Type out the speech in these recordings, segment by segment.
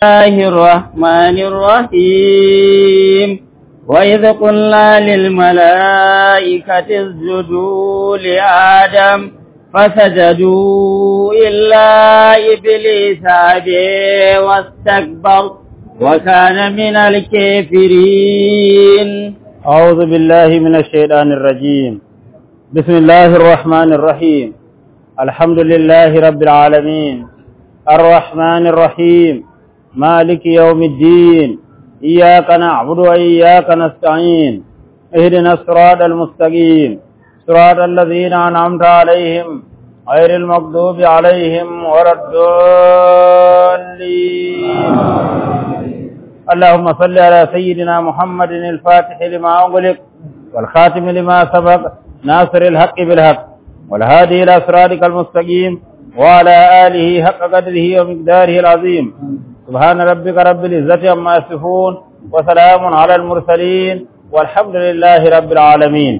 الله الرحمن الرحيم وإذ قلنا للملائكة اسجدوا لآدم فسجدوا إلا إبليس أبي واستكبر وكان من الكافرين أعوذ بالله من الشيطان الرجيم بسم الله الرحمن الرحيم الحمد لله رب العالمين الرحمن الرحيم مالك يوم الدين إياك نعبد وإياك نستعين اهدنا الصراط المستقيم صراط الذين أنعمت عليهم غير المغضوب عليهم ولا الضالين اللهم صل على سيدنا محمد الفاتح لما أغلق والخاتم لما سبق ناصر الحق بالحق والهادي إلى صراطك المستقيم وعلى آله حق قدره ومقداره العظيم سبحان ربك رب العزة عما يصفون وسلام على المرسلين والحمد لله رب العالمين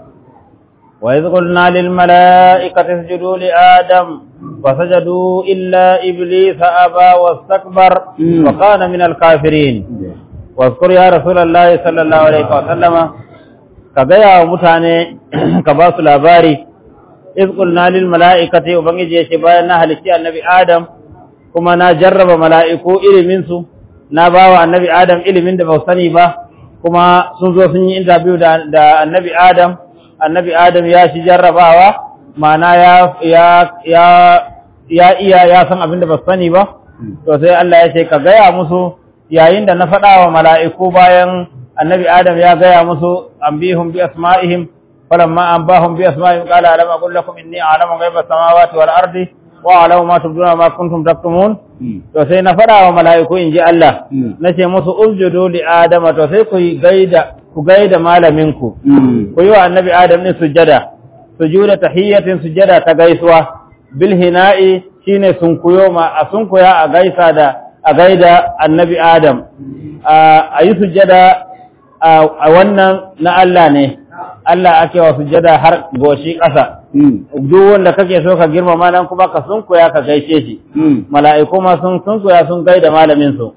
وإذ قلنا للملائكة اسجدوا لآدم فسجدوا إلا إبليس أبى واستكبر وكان من الكافرين واذكر يا رسول الله صلى الله عليه وسلم كغيا ومتاني كباس الأباري إذ قلنا للملائكة وبنجي يشبه أنها لشيء النبي آدم كما نا جرب ملائكو إلي منسو na bawa annabi Adam ilimin da ba sani ba kuma sun zo sun yi interview da, da annabi Adam annabi Adam ya shi jarrabawa ma'ana ya ya ya ya iya ya san abin da ba sani ba to sai Allah ya ce ka gaya musu yayin da na faɗa wa mala'iku bayan annabi Adam ya gaya musu ambihum bi asma'ihim falamma anbahum bi asma'ihim qala alam aqul lakum inni a'lamu ghaiba samawati wal ardi wa a'lamu ma tubduna ma kuntum taktumun to sai na faɗa wa mala'iku in ji Allah na ce musu usjudu li adama to sai ku gaida ku gaida malaminku ku yi wa annabi adam ne sujjada sujuda tahiyyatin sujjada ta gaisuwa bil hina'i shine sunkuyo ma a sunkuya a gaisa da a gaida annabi adam a yi sujjada a wannan na Allah ne Allah ake wa sujjada har goshi ƙasa duk wanda kake so ka girmama nan kuma ka sunkuya ka gaishe shi mala'iku ma sun sunkuya sun gaida malamin su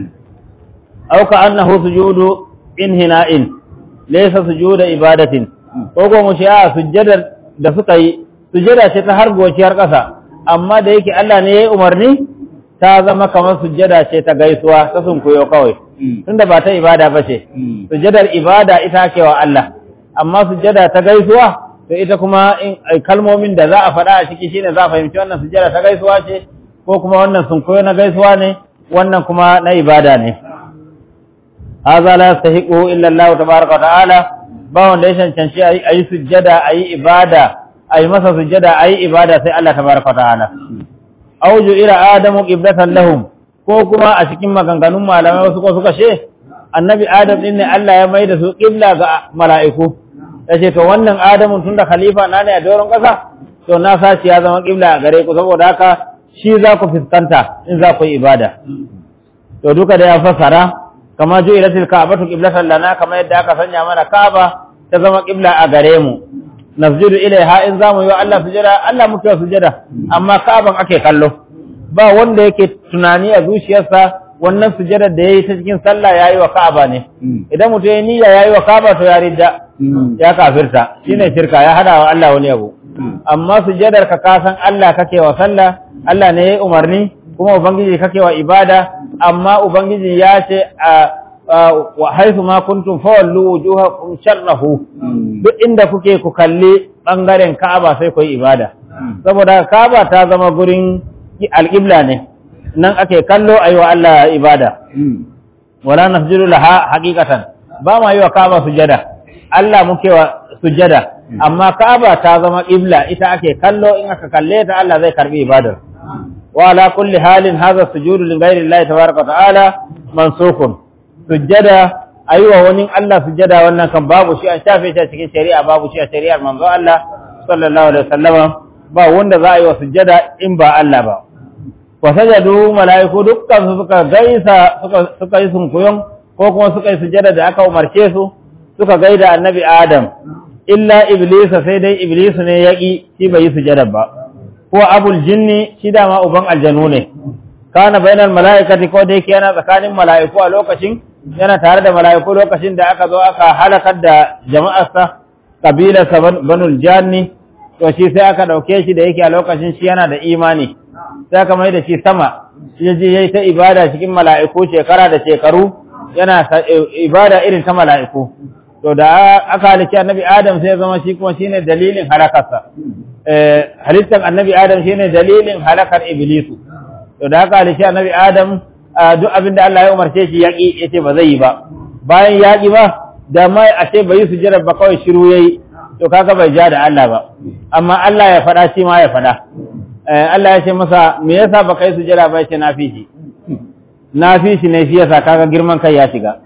aw ka annahu sujudu inhina'in laysa sujuda ibadatin ko ko mu shi a sujjadar da suka yi sujjada ce ta har gociyar ƙasa amma da yake Allah ne ya yi umarni ta zama kamar sujjada ce ta gaisuwa ta sunkuyo kawai tunda ba ta ibada ba ce sujjadar ibada ita ke wa Allah amma sujjada ta gaisuwa to ita kuma in kalmomin da za a faɗa a ciki shine za a fahimci wannan sujjada ta gaisuwa ce ko kuma wannan sunkuyo na gaisuwa ne wannan kuma na ibada ne hadha la yastahiqu illa Allah tabaaraka wa ta'ala ba wanda ya cancanci ayi sujjada ayi ibada ayi masa sujjada ayi ibada sai Allah tabaaraka wa ta'ala auju ila adamu qiblatan lahum ko kuma a cikin maganganun malamai wasu ko suka ce annabi adam din ne Allah ya maida su qibla ga mala'iku yace to wannan adamu tunda khalifa na ne a doron kasa to na sashi ya zama qibla a gare ku saboda haka shi za ku fuskanta in za ku yi ibada to duka da ya fassara kama ju'ilatil ka'batu qiblatan lana kama yadda aka sanya mana Ka'aba ta zama qibla a gare mu nasjudu ilaiha in zamu yi wa Allah sujada Allah muke sujada amma Ka'aban ake kallo ba wanda yake tunani a zuciyarsa wannan sujada da yayi ta cikin sallah yayi wa Ka'aba ne idan mutum ya niyya yayi wa Ka'aba to ya ridda ya kafirta shine shirka ya hada wa Allah wani abu amma sujadar ka kasan Allah kake wa sallah Allah ne yayi umarni kuma ubangiji kake wa ibada amma ubangiji ya ce wa haifu ma kuntum fawallu wujuhakum sharrahu duk inda kuke ku kalli bangaren Ka'aba sai ku yi ibada saboda Ka'aba ta zama gurin alqibla ne nan ake kallo ayi wa Allah ibada wala nasjudu laha haqiqatan ba ma yi wa Ka'aba sujada Allah muke wa sujada amma Ka'aba ta zama qibla ita ake kallo in aka kalle ta Allah zai karbi ibadar wa ala kulli halin hadha sujudu li ghayri Allah tabaaraka wa ta'ala mansukun sujjada wa wani Allah sujjada wannan kan babu shi an shafe shi a cikin shari'a babu shi a shari'ar manzo Allah sallallahu alaihi wasallama ba wanda za a yi wa sujjada in ba Allah ba wa sajadu mala'iku dukkan su suka gaisa suka suka yi sunkuyon ko kuma suka yi sujjada da aka umarce su suka gaida annabi Adam illa iblis sai dai iblis ne yaki shi bai yi sujjada ba ko abul jinni shi dama uban aljanu ne kana bainal mala'ikati ko da yake yana tsakanin mala'iku a lokacin yana tare da mala'iku lokacin da aka zo aka halakar da jama'arsa kabilarsa banul janni to shi sai aka dauke shi da yake a lokacin shi yana da imani sai aka mai da shi sama shi je yayi ta ibada cikin mala'iku shekara da shekaru yana ibada irin ta mala'iku to da aka halicci annabi adam sai ya zama shi kuma shine dalilin halakarsa eh halittar annabi adam shine dalilin halakar iblisu to da aka halicci annabi adam duk abin da Allah ya umarce shi yaki yace ba zai yi ba bayan yaki ba da mai ashe bai yi sujjada ba kawai shiru yayi to kaga bai ja da Allah ba amma Allah ya faɗa shi ma ya faɗa Allah ya ce masa me yasa baka yi sujjada ba yace na fi shi na fi shi ne shi yasa kaga girman kai ya shiga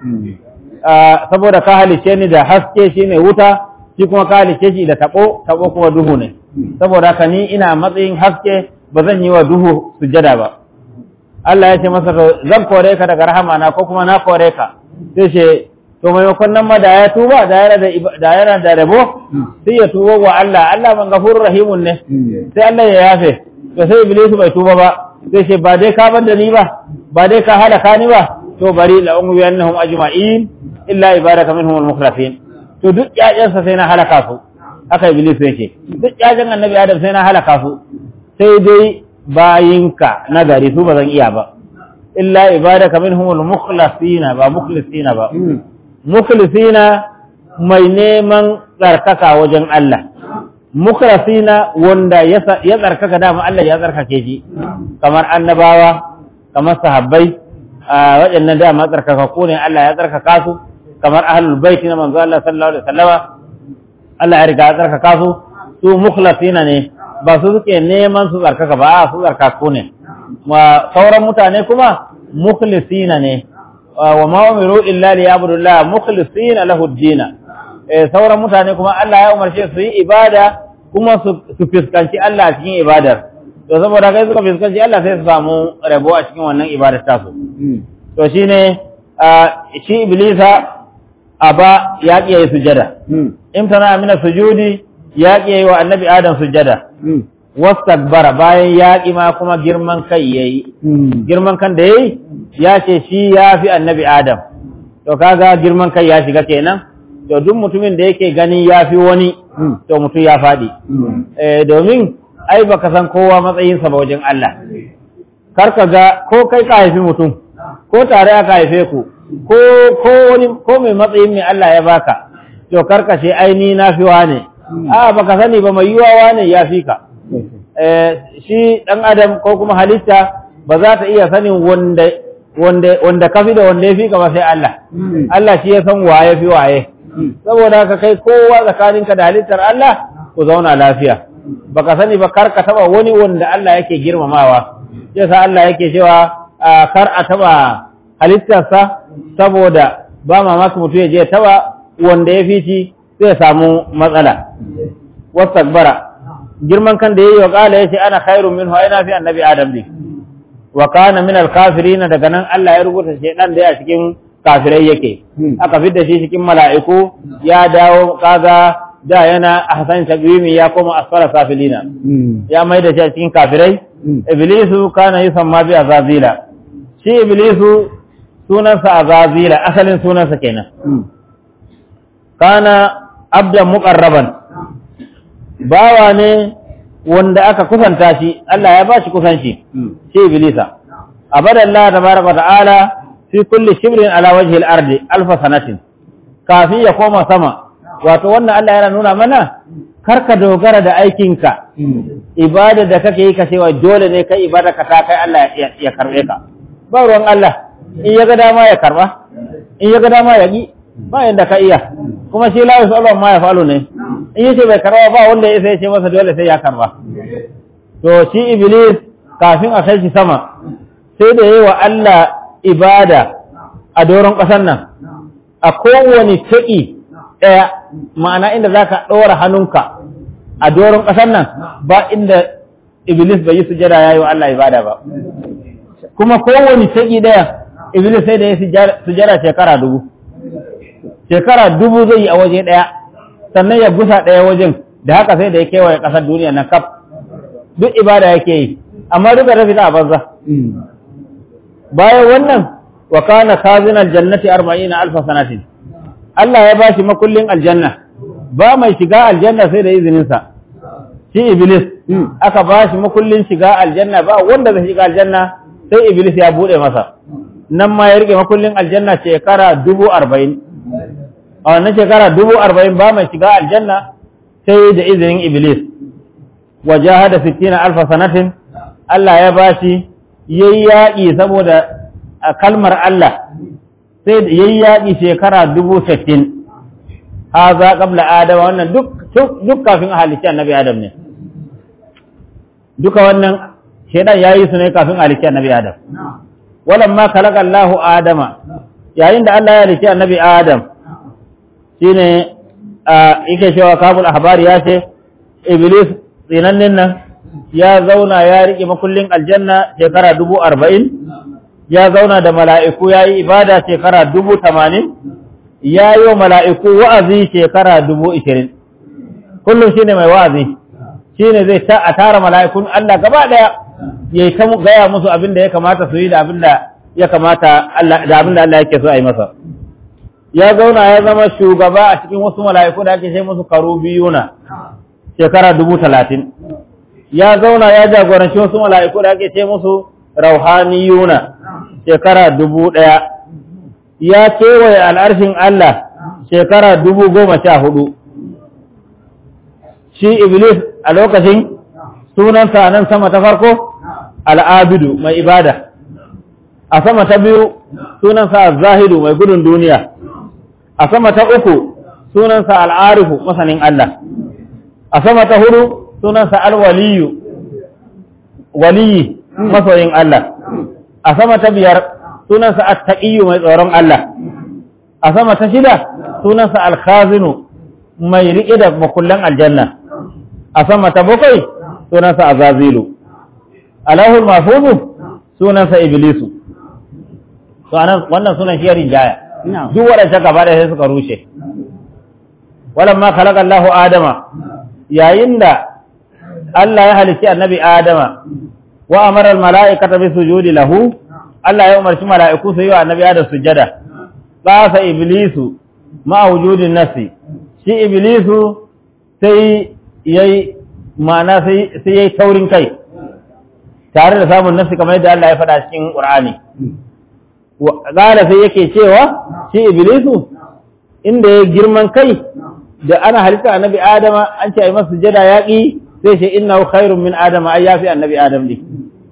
saboda ka halice ni da haske shine wuta shi kuma ka halice shi da tabo tabo kuma duhu ne saboda haka ni ina matsayin haske ba zan yi wa duhu sujjada ba Allah ya ce masa zan kore ka daga rahama na ko kuma na kore ka sai ce to maimakon nan ma da ya tuba da yana da da yana da rabo sai ya tuba wa Allah Allah man gafurur rahimun ne sai Allah ya yafe to sai Iblis bai tuba ba sai ce ba dai ka bar da ni ba ba dai ka halaka ni ba to bari la umu annahum ajma'in illa ibadaka minhum al-mukhlasin to duk yayansa sai na halaka su haka Iblis yake duk yayan annabi Adam sai na halaka su sai dai bayinka na gari su ba zan iya ba illa ibadaka minhum al-mukhlasina ba mukhlisina ba mukhlisina mai neman tsarkaka wajen Allah mukhlasina wanda ya tsarkaka dama Allah ya tsarkake shi kamar annabawa kamar sahabbai waɗannan dama tsarkaka ko ne Allah ya tsarkaka su kamar ahlul baiti na manzo Allah sallallahu alaihi wasallama Allah ya riga ya tsarkaka su su mukhlasina ne ba su suke neman su tsarkaka ba su tsarkaku ne wa sauran mutane kuma mukhlisina ne wa ma umiru illa liya'budullah mukhlisina lahu ad-din eh sauran mutane kuma Allah ya umarce su yi ibada kuma su fiskanci Allah cikin ibadar to saboda kai suka fiskanci Allah sai su samu rabo a cikin wannan ibadar ta su to shine shi iblisa aba ya kiyaye sujada imtana min sujudi ya kiyaye wa annabi adam sujada wastakbara bayan yaƙi ma kuma girman kai yayi girman kan da yayi ya ce shi ya fi annabi adam to kaga girman kai ya shiga kenan to duk mutumin da yake gani ya fi wani to mutum ya faɗi domin ai baka san kowa matsayinsa ba wajen Allah kar ka ga ko kai ka haifi mutum ko tare aka haife ku ko ko wani ko mai matsayin mai Allah ya baka to kar ka ce ai ni na fi wane a baka sani ba mai yiwa wane ya fi ka shi ɗan adam ko kuma halitta ba za ta iya sanin wanda wanda wanda kafi da wanda ya fi ba sai Allah Allah shi ya san waye fi waye saboda haka kai kowa tsakaninka da halittar Allah ku zauna lafiya baka sani ba kar ka taba wani wanda Allah yake girmamawa yasa Allah yake cewa kar a taba halittarsa saboda ba mamaki mutum ya je taba wanda ya fi shi zai samu matsala wastakbara girman kan da yayi wa kala yace ana khairun minhu ai na fi annabi adam ne wa kana min al-kafirin daga nan Allah ya rubuta shedan da ya cikin kafirai yake aka fidda shi cikin mala'iku ya dawo kaga da yana ahsan taqwimi ya koma asfara safilina ya mai da shi cikin kafirai iblisu kana yusamma bi azazila shi iblisu sunansa azazila asalin sunansa kenan kana abdan muqarraban bawa ne wanda aka kusanta shi Allah ya ba shi kusanci shi iblisa abada Allah tabaraka ta'ala fi kulli shibrin ala wajhi al-ardi alf sanatin kafin ya koma sama wato wannan Allah yana nuna mana karka dogara da aikinka ibada da kake yi ka cewa dole ne kai ibada ka ta kai Allah ya karbe ka ba ruwan Allah in ya ga dama ya karba in ya ga dama ya yi ba yanda ka iya kuma shi la yusallu ma ya falu ne in yace bai karba ba wanda ya sai ce masa dole sai ya karba to shi iblis kafin a kai shi sama sai da yayi wa Allah ibada a doron ƙasar nan a kowane taƙi ɗaya ma'ana inda zaka ɗora hannunka a doron ƙasar nan ba inda iblis bai yi sujada yayi wa Allah ibada ba kuma kowane taƙi ɗaya iblis sai da ya sujada shekara dubu shekara dubu zai yi a waje ɗaya sannan ya gusa ɗaya wajen da haka sai da ya kewaye ƙasar duniya na kaf duk ibada yake yi amma duka rafi a banza bayan wannan wa kana khazinal jannati 40 alf sanatin Allah ya bashi makullin aljanna ba mai shiga aljanna sai da izinin sa shi iblis aka bashi makullin shiga aljanna ba wanda zai shiga aljanna sai iblis ya bude masa nan ma ya rike makullin aljanna shekara dubu arba'in a wannan shekara dubu arba'in ba mai shiga aljanna sai da izinin iblis wa jahada sittina alfa sanatin Allah ya bashi yayi yaƙi saboda a kalmar Allah sai da yayi yaƙi shekara dubu sittin haza qabla adama wannan duk duk kafin halicci annabi adam ne duka wannan shaidan yayi su ne kafin halicci annabi adam walamma khalaqa Allahu adama yayin da Allah ya halicci annabi adam shine yake cewa kabul ahbari ya ce iblis tsinannin nan ya zauna ya riƙe makullin aljanna shekara dubu arba'in ya zauna da mala'iku ya yi ibada shekara dubu tamanin ya yi wa mala'iku wa'azi shekara dubu ishirin kullum shine mai wa'azi shine zai ta a tara mala'ikun Allah gaba ɗaya ya yi ta gaya musu abin da ya kamata su yi da abin da ya kamata da abin da Allah yake so a yi masa ya zauna ya zama shugaba a cikin wasu mala'iku da ake ce musu karubiyuna shekara dubu talatin ya zauna ya jagoranci wasu mala'iku da ake ce musu rauhaniyuna shekara dubu ɗaya ya kewaye al'arshin Allah shekara dubu goma sha hudu shi iblis a lokacin sunansa nan sama ta farko al'abidu mai ibada a sama ta biyu sunansa zahidu mai gudun duniya a sama ta uku sunansa al'arifu masanin Allah a sama ta hudu sunansa alwaliyu waliyi masoyin Allah a sama ta biyar sunansa attaqiyu mai tsoron Allah a sama ta shida sunansa alkhazinu mai riƙe da makullan aljanna a sama ta bakwai sunansa azazilu alahul mahfuzu sunansa iblisu to anan wannan sunan shi rinjaya duk waɗanda gaba da sai suka rushe walamma khalaqa Allahu Adama yayin da Allah ya halicci annabi Adama wa amara al-mala'ikata bi sujudi lahu Allah ya umarci mala'iku su yi wa annabi Adam sujada qasa iblisu ma wujudin nafsi shi iblisu sai yayi ma'ana sai sai yayi taurin kai tare da samun nafsi kamar yadda Allah ya faɗa cikin Qur'ani qala sai yake cewa shi iblisu inda ya girman kai da ana halitta annabi adama an ce ai masa sujada yaqi sai ce innahu khairun min adama ai yafi annabi adam ne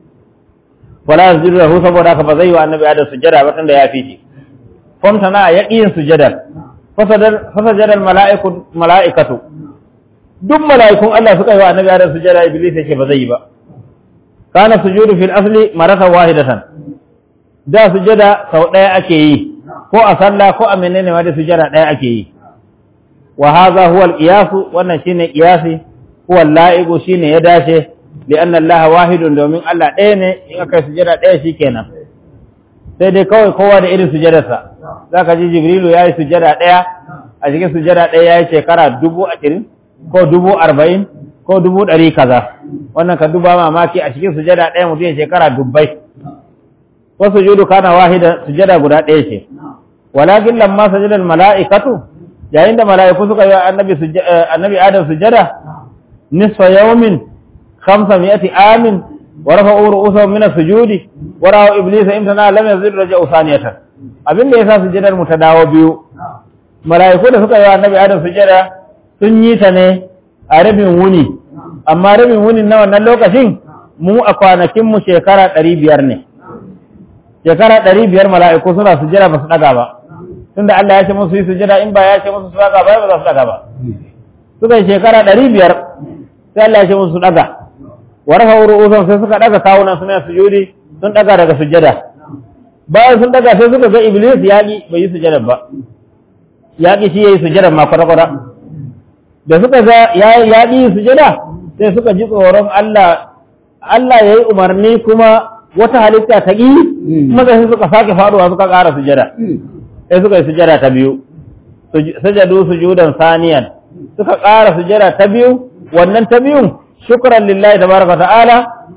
wala yazdiru lahu saboda haka ba zai wa annabi adam sujada ba tunda yafi shi famta na yaqiyin sujada fasadar fasadar mala'iku mala'ikatu duk mala'ikun Allah suka yi wa annabi adam sujada iblis yake ba zai yi ba kana sujudu fil asli maratan wahidatan da sujada sau daya ake yi ko a sallah ko a menene ma da sujada daya ake yi wa hadha huwa al-qiyas wannan shine qiyasi huwa al-la'iqu shine ya dace lian Allah wahidun domin Allah ɗaya ne in aka sujada ɗaya shikenan sai dai kawai kowa da irin sujadarsa zaka ji Jibrilu yayi sujada ɗaya a cikin sujada ɗaya yayi shekara dubu ashirin ko dubu arba'in ko dubu ɗari kaza wannan ka duba mamaki a cikin sujada ɗaya mutum shekara dubbai wasu judu kana wahida sujada guda ɗaya ce walakin lamma sajada mala'ikatu yayin da mala'iku suka yi annabi annabi Adam sujada nisfa yawmin khamsa mi'ati amin wa rafa'u ru'usahum min as-sujudi wa ra'u iblisa imtana lam yazid raja'u saniyatan abin da yasa sujadar mu ta dawo biyu mala'iku da suka yi annabi Adam sujada sun yi ta ne a rabin wuni amma rabin wunin na wannan lokacin mu a kwanakin mu shekara ɗari biyar ne shekara ɗari biyar mala'iku suna sujada ba su ɗaga ba tunda Allah ya ce musu yi sujada in ba ya ce musu su ɗaga ba ba za su ɗaga ba suka yi shekara ɗari biyar sai Allah ya ce musu su ɗaga wa rafa ru'usan sai suka ɗaga kawunan suna sujudi sun ɗaga daga sujada bayan sun ɗaga sai suka ga iblis yaƙi bai yi sujada ba yaƙi shi ya yi sujada ma kwata-kwata da suka ga yaƙi sujada sai suka ji tsoron Allah Allah ya yi umarni kuma wata halitta ta ƙi kuma sai suka sake faɗuwa suka ƙara sujada sai suka yi sujada ta biyu sajadu sujudan saniyan suka ƙara sujada ta biyu wannan ta biyun shukran lillahi tabaraka ta'ala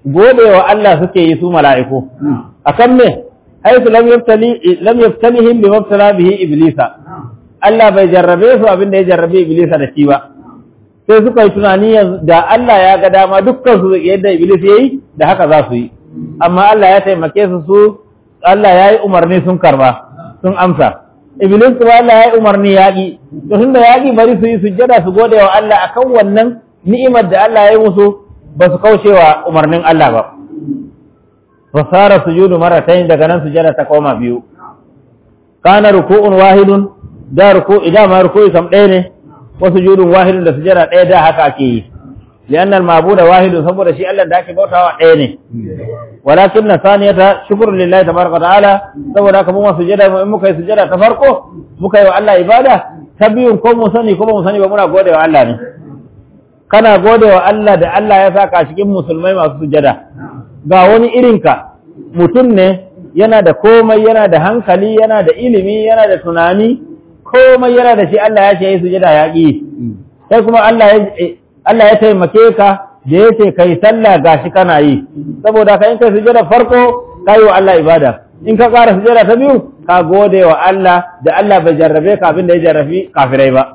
gode wa Allah suke yi su mala'iku akan me haisu lam yaftali lam yaftalihim bi mabtala bihi iblisa Allah bai jarrabe su abin da ya jarrabe iblisa da shi ba sai suka yi tunani yanzu da Allah ya ga dama dukkan su yadda iblis yayi da haka za su yi amma Allah ya taimake su su Allah ya yi umarni sun karba sun amsa iblis kuma Allah ya yi umarni yaƙi to tunda yaƙi bari su yi sujjada su gode wa Allah akan wannan ni'imar da Allah ya yi musu ba su kauce wa umarnin Allah ba fasara sujudu maratayn daga nan sujada ta koma biyu kana ruku'un wahidun da ruku idan ma ruku'i kam ɗaya ne wa sujudun wahidun da sujada ɗaya da haka ake yi lianna al-ma'budu wahidun saboda shi Allah da ake bautawa ɗaya ne walakin na saniyata shukru lillahi tabaraka ta'ala saboda haka mun sujada in muka yi sujada ta farko muka yi wa Allah ibada ta biyun ko mu sani ko ba mu sani ba muna gode wa Allah ne kana gode wa Allah da Allah ya saka cikin musulmai masu sujada ga wani irinka mutum ne yana da komai yana da hankali yana da ilimi yana da tunani komai yana da shi Allah ya ce yi sujada ya ƙi sai kuma Allah ya Allah ya taimake ka da ya ce kai sallah gashi kana yi saboda ka in kai sujada farko ka yi wa Allah ibada in ka ƙara sujada ta biyu ka gode wa Allah da Allah bai jarrabe ka abin da ya jarrafi kafirai ba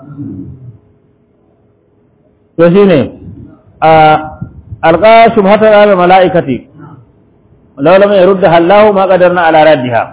to shine a alqa shubhatan ala malaikati law lam yurdaha Allah ma qadarna ala raddiha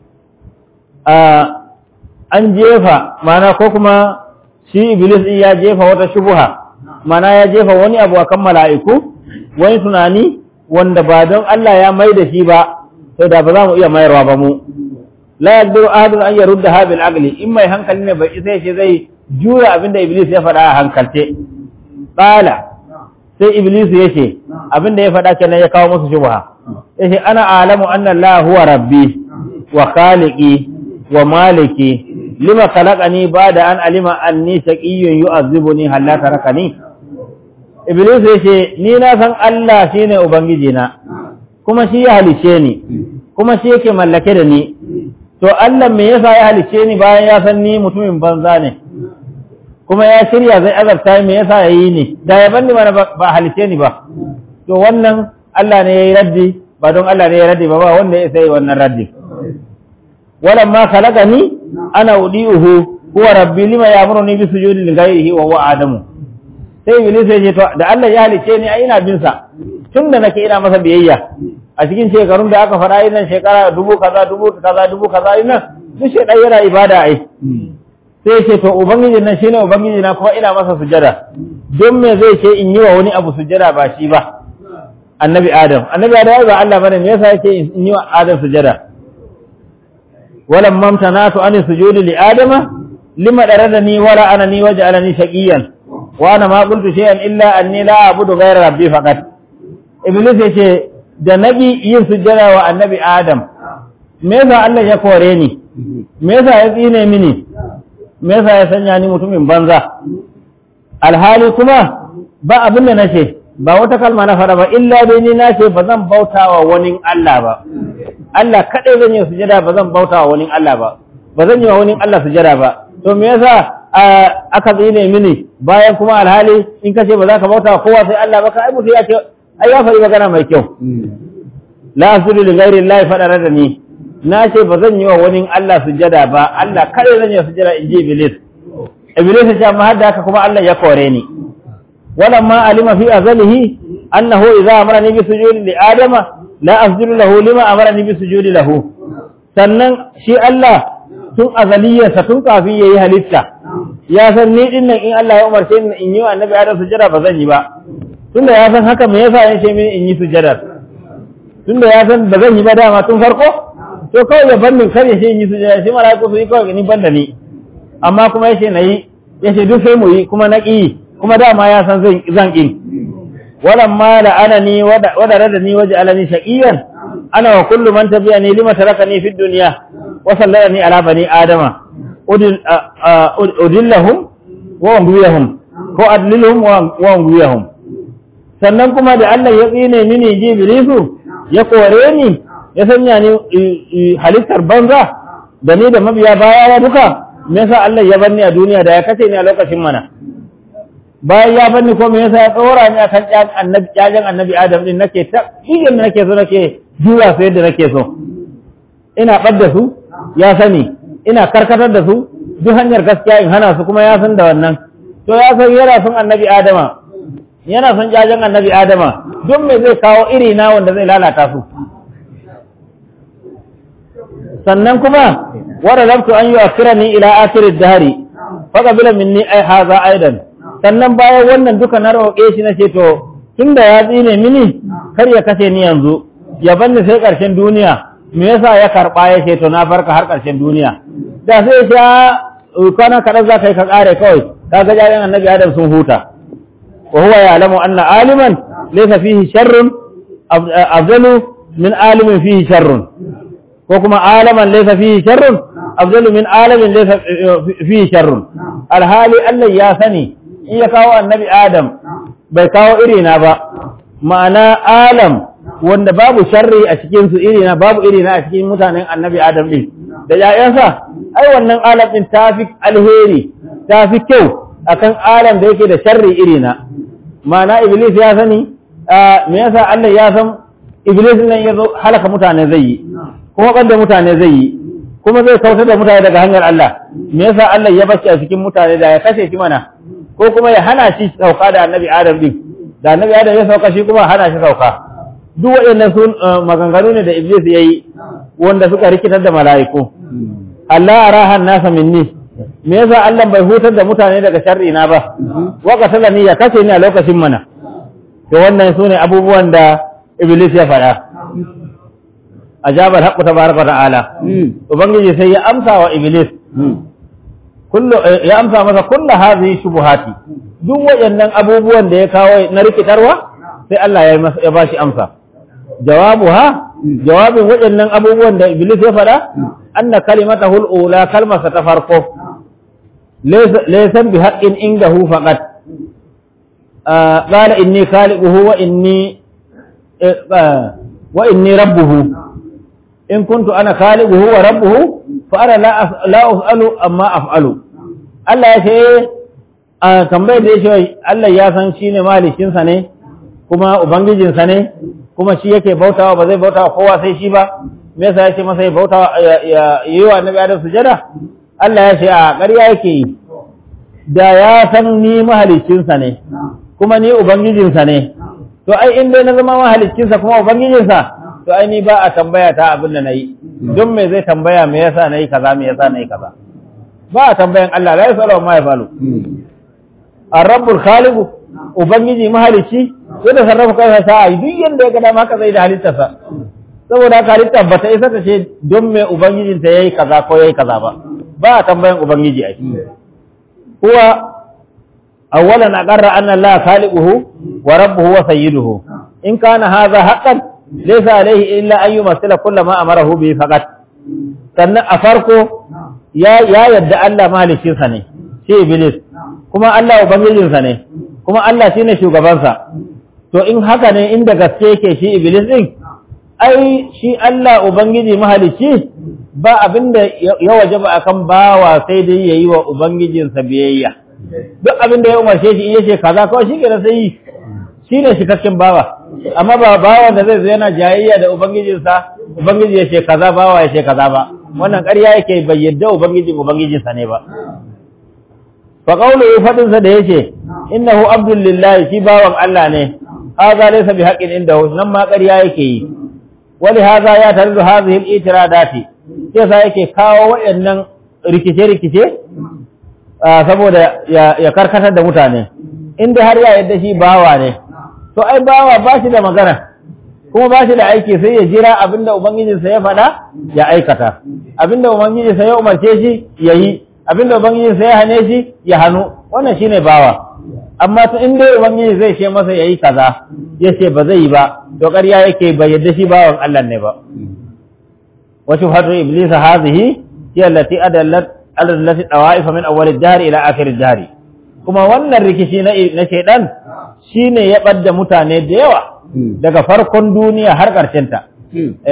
a an jefa mana ko kuma shi iblis din ya jefa wata shubha mana ya jefa wani abu akan mala'iku wani tunani wanda ba don Allah ya mai da shi ba sai da ba za mu iya mayarwa ba mu la yaqdiru ahadun an yaruddaha bil aqli in mai hankali ne bai sai shi zai jura abinda iblis ya faɗa a hankalce qala sai iblis ya ce abinda ya faɗa kenan ya kawo musu shubha yace ana alamu anna Allah huwa rabbi wa khaliqi wa maliki lima khalaqani ba'da an alima anni shaqiyyun yu'azzibuni hal la tarakani iblis yace ni na san Allah shine ubangiji na kuma shi ya halice ni kuma shi yake mallake da ni to Allah me yasa ya halice ni bayan ya san ni mutumin banza ne kuma ya shirya zai azabta me yasa yayi ni da ya banni mana ba halice ni ba to wannan Allah ne yayi raddi ba don Allah ne ya raddi ba ba wanda ya sai wannan raddi walamma khalaqani ana udiuhu huwa rabbi lima ya'muruni bi sujudi li ghayrihi wa huwa adamu sai iblis ya ce to da Allah ya halice ni ai ina bin sa tunda nake ina masa biyayya a cikin shekarun da aka fara ina shekara dubu kaza dubu kaza dubu kaza ina duk shedan yana ibada ai sai ce to ubangiji nan shine ubangiji na kuma ina masa sujada don me zai ce in yi wa wani abu sujada ba shi ba annabi adam annabi adam ba Allah bane me yasa yake in yi wa adam sujada walam mamtanatu an sujudi li adama lima daradani wala anani waj'alani shaqiyan wa ana ma qultu shay'an illa anni la a'budu ghayra rabbi faqat iblis yace da nabi yin sujada wa annabi adam me yasa Allah ya kore ni me yasa ya tsine mini me yasa ya sanya ni mutumin banza alhali kuma ba abin da nace ba wata kalma na fara ba illa dai ni nace ba zan bautawa wani Allah ba Allah kadai zan yi sujada ba zan bautawa wani Allah ba ba zan yi wa wani Allah sujada ba to me yasa aka tsine mini bayan kuma alhali in kace ba za ka bautawa kowa sai Allah ba ka ai mutu ya ce ai ya faɗi magana mai kyau la asjudu li ghairi llahi fadara da ni na ce ba zan yi wa wani Allah sujada ba Allah kare zan yi sujada in ji Iblis Iblis ya ce amma hadda haka kuma Allah ya kore ni walamma alima fi azalihi annahu idza amarani bi sujudi li adama la asjudu lahu lima amarani bi sujudi lahu sannan shi Allah tun azaliyarsa tun kafin yayi halitta ya san ni din nan in Allah ya umarce ni in yi wa annabi Adam sujada ba zan yi ba tunda ya san haka me yasa ya ce mini in yi sujada tunda ya san ba zan yi ba dama tun farko to kawai ya bannin kar ya ce in yi sujada shi mala'iku su yi kawai ni ban da ni amma kuma yace na yi yace duk sai mu yi kuma na ƙi kuma dama ya san zan zan ƙi walan ma la'anani wada radani waje alani shaqiyan ana wa kullu man tabi'ani lima tarakani fid dunya wa sallalani ala bani adama udil udillahum wa umriyahum ko adlilhum wa umriyahum sannan kuma da Allah ya tsine mini jibrilu ya kore ni ya sanya ni halittar banza da ni da mabiya baya ya duka me yasa Allah ya bar ni a duniya da ya kace ni a lokacin mana bayan ya banni ko me yasa ya tsora ni akan ƴaƴan annabi ƴaƴan annabi Adam din nake ta idan nake so nake jura su yadda nake so ina ɓadda su ya sani ina karkatar da su duk hanyar gaskiya in hana su kuma ya san da wannan to ya san yana son annabi Adama yana son ƴaƴan annabi Adama don me zai kawo iri na wanda zai lalata su sannan kuma wara lamtu an yi akirani ila akirid dahari faƙabila minni ai haza aidan sannan bayan wannan duka na roƙe shi na ce to tun da ya tsine mini kar ya kashe ni yanzu ya banni sai ƙarshen duniya me yasa ya karɓa ya ce to na farka har ƙarshen duniya da sai sha kwana kaɗan za ka yi ka ƙare kawai ka ga jarin annabi adam sun huta wa huwa ya'lamu anna aliman laysa fihi sharrun afdalu min alimin fihi sharrun ko kuma alaman laysa fihi sharrun afdalu min alamin laysa fihi sharrun alhali Allah ya sani in ya kawo annabi Adam bai kawo irina ba ma'ana alam wanda babu sharri a cikin su irina babu irina a cikin mutanen annabi Adam din da yayansa ai wannan alam din tafi alheri tafi kyau akan alam da yake da sharri irina ma'ana iblis ya sani me yasa Allah ya san iblis nan ya zo halaka mutane zai yi kuma ɓadda mutane zai yi kuma zai kautar da mutane daga hanyar Allah me yasa Allah ya bashi a cikin mutane da ya kashe shi mana ko kuma ya hana shi sauka da annabi Adam din da annabi Adam ya sauka shi kuma hana shi sauka duk waɗannan sun maganganu ne da Iblis ya yi wanda suka rikitar da mala'iku Allah arahan nasa minni me yasa Allah bai hutar da mutane daga sharri na ba wa qatalani ya kace ni a lokacin mana to wannan sune abubuwan da Iblis ya faɗa ajabar haqqu tabaraka ta'ala ubangiji sai ya amsa wa iblis kullu ya amsa masa kullu hadhihi shubuhati duk wayannan abubuwan da ya kawo na rikitarwa sai Allah ya masa ya bashi amsa jawabuha jawabin wayannan abubuwan da iblis ya fada anna kalimatahu al-ula kalmasa ta farko laysa bi haqqin indahu faqat qala inni khaliquhu wa inni wa inni rabbuhu in kuntu ana khaliquhu wa rabbuhu fa ana la la af'alu amma af'alu Allah ya ce a tambayar da yake Allah ya san shine malikin sa ne kuma ubangijin sa ne kuma shi yake bautawa ba zai bautawa kowa sai shi ba me yasa yake masa ya bautawa ya yi wa annabi Adam sujada Allah ya ce a ƙarya yake yi da ya san ni mahalicin sa ne kuma ni ubangijin sa ne to ai in dai na zama mahalicin sa kuma ubangijin sa to ai ni ba a tambaya ta abin da nayi don me zai tambaya me yasa nayi kaza me yasa nayi kaza ba a tambayan Allah la yasalu ma yafalu ar-rabbul khaliq ubangiji mahalici sai da sarrafa kansa sa ai duk yanda ya ga dama haka zai da halittarsa saboda haka halitta ba ta isa ta ce don me ubangijin ta yayi kaza ko yayi kaza ba ba a tambayan ubangiji ai huwa awwalan aqarra anna Allah khaliquhu wa rabbuhu wa sayyiduhu in kana hadha haqqan laysa alayhi illa an yumassila kull ma amarahu bi faqat sannan a farko ya ya yadda Allah malikin sa ne shi iblis kuma Allah ubangijin sa ne kuma Allah shine shugaban sa to in haka ne inda gaske yake shi iblis din ai shi Allah ubangiji mahalicci ba abinda ya wajaba akan bawa sai dai yayi wa ubangijinsa biyayya duk abinda ya umarce shi in yace kaza kawai shi ke sai yi shi ne cikakken bawa amma ba bawa da zai zo yana jayayya da ubangijinsa ubangiji ya ce kaza bawa ya ce kaza ba wannan ƙarya yake bai yadda ubangijin ubangijinsa ne ba fa qawluhu fadin sa da yace innahu abdul lillahi shi bawan Allah ne hadha laysa bi haqqin indahu nan ma ƙarya yake yi wali hadha ya tarzu hadhihi al-itiradati sai sa yake kawo waɗannan rikice-rikice saboda ya karkatar da mutane inda har ya yadda shi bawa ne to ai bawa ba shi da magana kuma ba shi da aiki sai ya jira abinda ubangijinsa ya faɗa ya aikata abinda ubangijinsa ya umarce shi ya yi abinda ubangijinsa ya hane shi ya hannu wannan shine bawa amma to in dai ubangiji zai ce masa yayi kaza ya ce ba zai yi ba to ƙarya yake bai yadda shi bawan Allah ne ba wa shubhatu iblis hadhihi hiya allati adallat ala allati tawaifa min awwal ad-dahr ila akhir ad-dahr kuma wannan rikici na na shaydan shine ya ɓadda mutane da yawa daga farkon duniya har ta.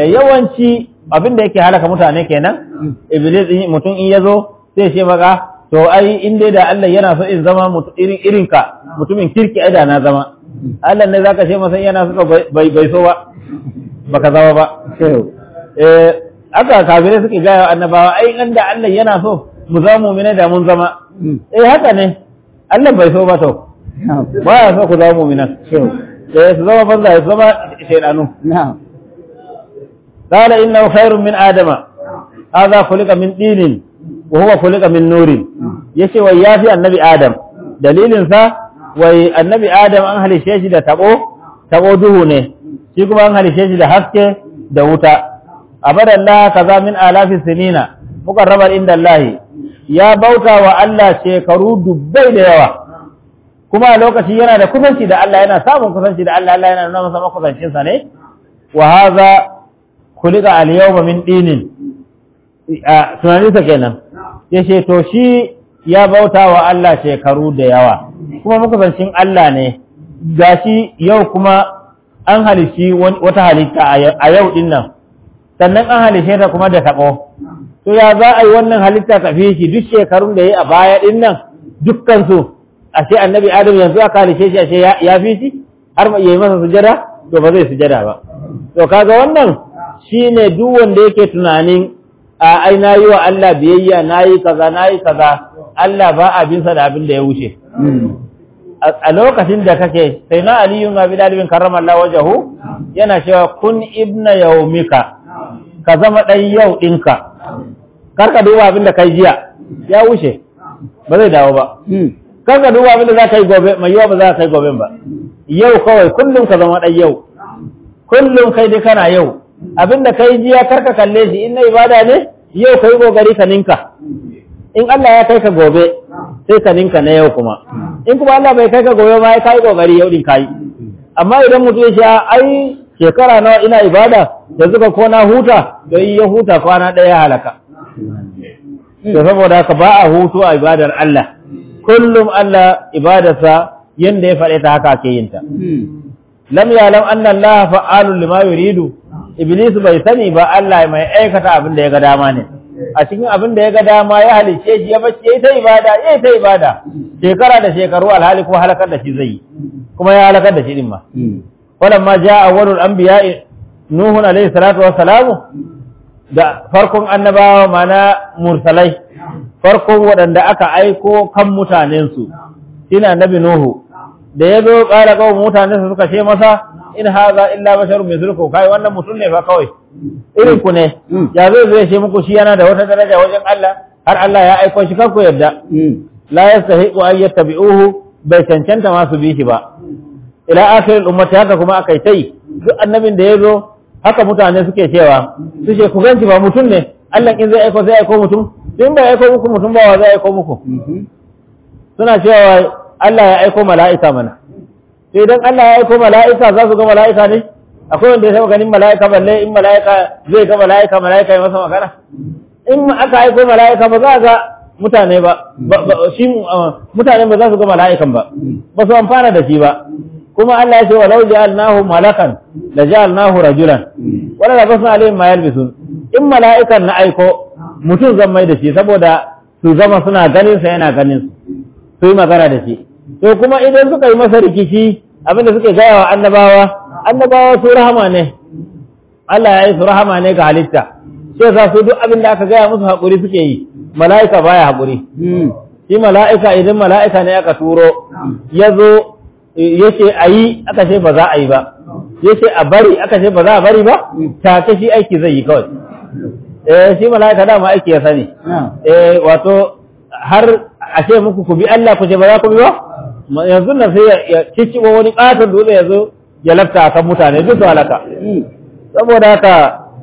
yawanci abin da yake halaka mutane kenan iblis mutum in ya zo sai ce maka to to ai in dai da Allah yana so in zama irin irin ka mutumin kirki ai da na zama Allah ne zaka ce masa yana so bai bai so ba baka zama ba eh aka kafirai suke gaya annabawa ai in da Allah yana so mu zama mu'mina da mun zama eh haka ne Allah bai so ba to ba ya so ku zama mu'minan eh su zama banza su zama shaydanu قال إنه خير من آدم هذا خلق من دين وهو خلق من نور يشي ويافي النبي آدم دليل سا وي النبي آدم أن هل شيشي دا تبو تبو دهونه شكو أن هل شيشي دا حسك دا وتا أبدا الله كذا من آلاف السنين مقربا عند الله يا بوتا وألا شيكرو دبي دا يوا kuma lokaci yana da kusanci da Allah yana samun kusanci da Allah Allah yana nuna masa makusancinsa ne wa hadha kulika al-yawma min dinin a tunaninsa kenan yace to shi ya bauta wa Allah shekaru da yawa kuma makusancin Allah ne gashi yau kuma an halishi wata halitta a yau din nan sannan an halishe ta kuma da tabo to ya za a yi wannan halitta ka fi shi duk shekarun da ya yi a baya din nan dukkan su ashe annabi adam yanzu aka halishe shi ashe ya fi shi har ma yi masa sujada to ba zai sujada ba to kaga wannan shine duk wanda yake tunanin a ai nayi wa Allah biyayya nayi kaza nayi kaza Allah ba abinsa da abin da ya wuce a lokacin da kake sai na aliyu ga bi dalibin karramallahu wajahu yana cewa kun ibna yaumika ka zama dan yau dinka kar ka duba abin da kai jiya ya wuce ba zai dawo ba kar ka duba abin da za ka yi gobe mai yawa ba za ka yi gobe ba yau kawai kullum ka zama dan yau kullum kai dai kana yau abin da kai jiya kar ka kalle shi in na ibada ne yau kai kokari ka ninka in Allah ya kai ka gobe sai ka ninka na yau kuma in kuma Allah bai kai ka gobe ma ya kai kokari yau din kai amma idan mutum ya sha ai shekara nawa ina ibada da zuka ko na huta to yi ya huta kwana ɗaya halaka to saboda haka ba a hutu a ibadar Allah kullum Allah ibadarsa yanda ya faɗe ta haka ake yin ta lam yalam anna Allah fa'alun lima yuridu iblis bai sani ba Allah mai aikata abin da ya ga dama ne a cikin abin da ya ga dama ya halice shi ya bace yayi ta ibada yayi ta ibada shekara da shekaru alhali ko halakar da shi zai yi kuma ya halakar da shi din ma walamma jaa awwalul anbiya'i nuhu alayhi salatu wassalamu da farkon annabawa mana mursalai farkon waɗanda aka aiko kan mutanensu shine annabi nuhu da ya zo ƙara kawo mutanensa suka ce masa in haza illa basharun mithlukum kai wannan mutum ne fa kawai irin ku ne ya zai zai ce muku shi yana da wata daraja wajen Allah har Allah ya aiko shi kanku yadda la yastahiqu an yattabi'uhu bai cancanta ma su bi shi ba ila akhir ummati haka kuma akai tai duk annabin da yazo haka mutane suke cewa su ce ku ganci ba mutum ne Allah in zai aiko zai aiko mutum in bai aiko muku mutum ba wa zai aiko muku suna cewa Allah ya aiko mala'ika mana sai idan Allah ya aiko mala'ika za su ga mala'ika ne akwai wanda ya saba ganin mala'ika balle in mala'ika zai ga mala'ika mala'ika ya masa magana in aka aiko mala'ika ba za ga mutane ba shi mutane ba za su ga mala'ikan ba ba su amfana da shi ba kuma Allah ya ce walau ja'alnahu malakan la ja'alnahu rajulan wala labasna alaihim ma yalbisun in mala'ikan na aiko mutum zan mai da shi saboda su zama suna ganin sa yana ganin su su yi magana da shi to kuma idan suka yi masa rikici abinda suke gaya wa annabawa annabawa su rahama ne Allah ya yi su rahama ne ga halitta sai za su duk abin da aka gaya musu haƙuri suke yi mala'ika baya haƙuri shi mala'ika idan mala'ika ne aka turo ya zo ya ce a yi aka ce ba za a yi ba ya ce a bari aka ce ba za a bari ba take shi aiki zai yi kawai eh shi mala'ika dama aiki ya sani eh wato har a ce muku ku bi Allah ku ce ba za ku bi ba yanzu nan sai ya cicciɓo wani ƙaton dutse ya zo ya lafta a kan mutane duk su halaka saboda haka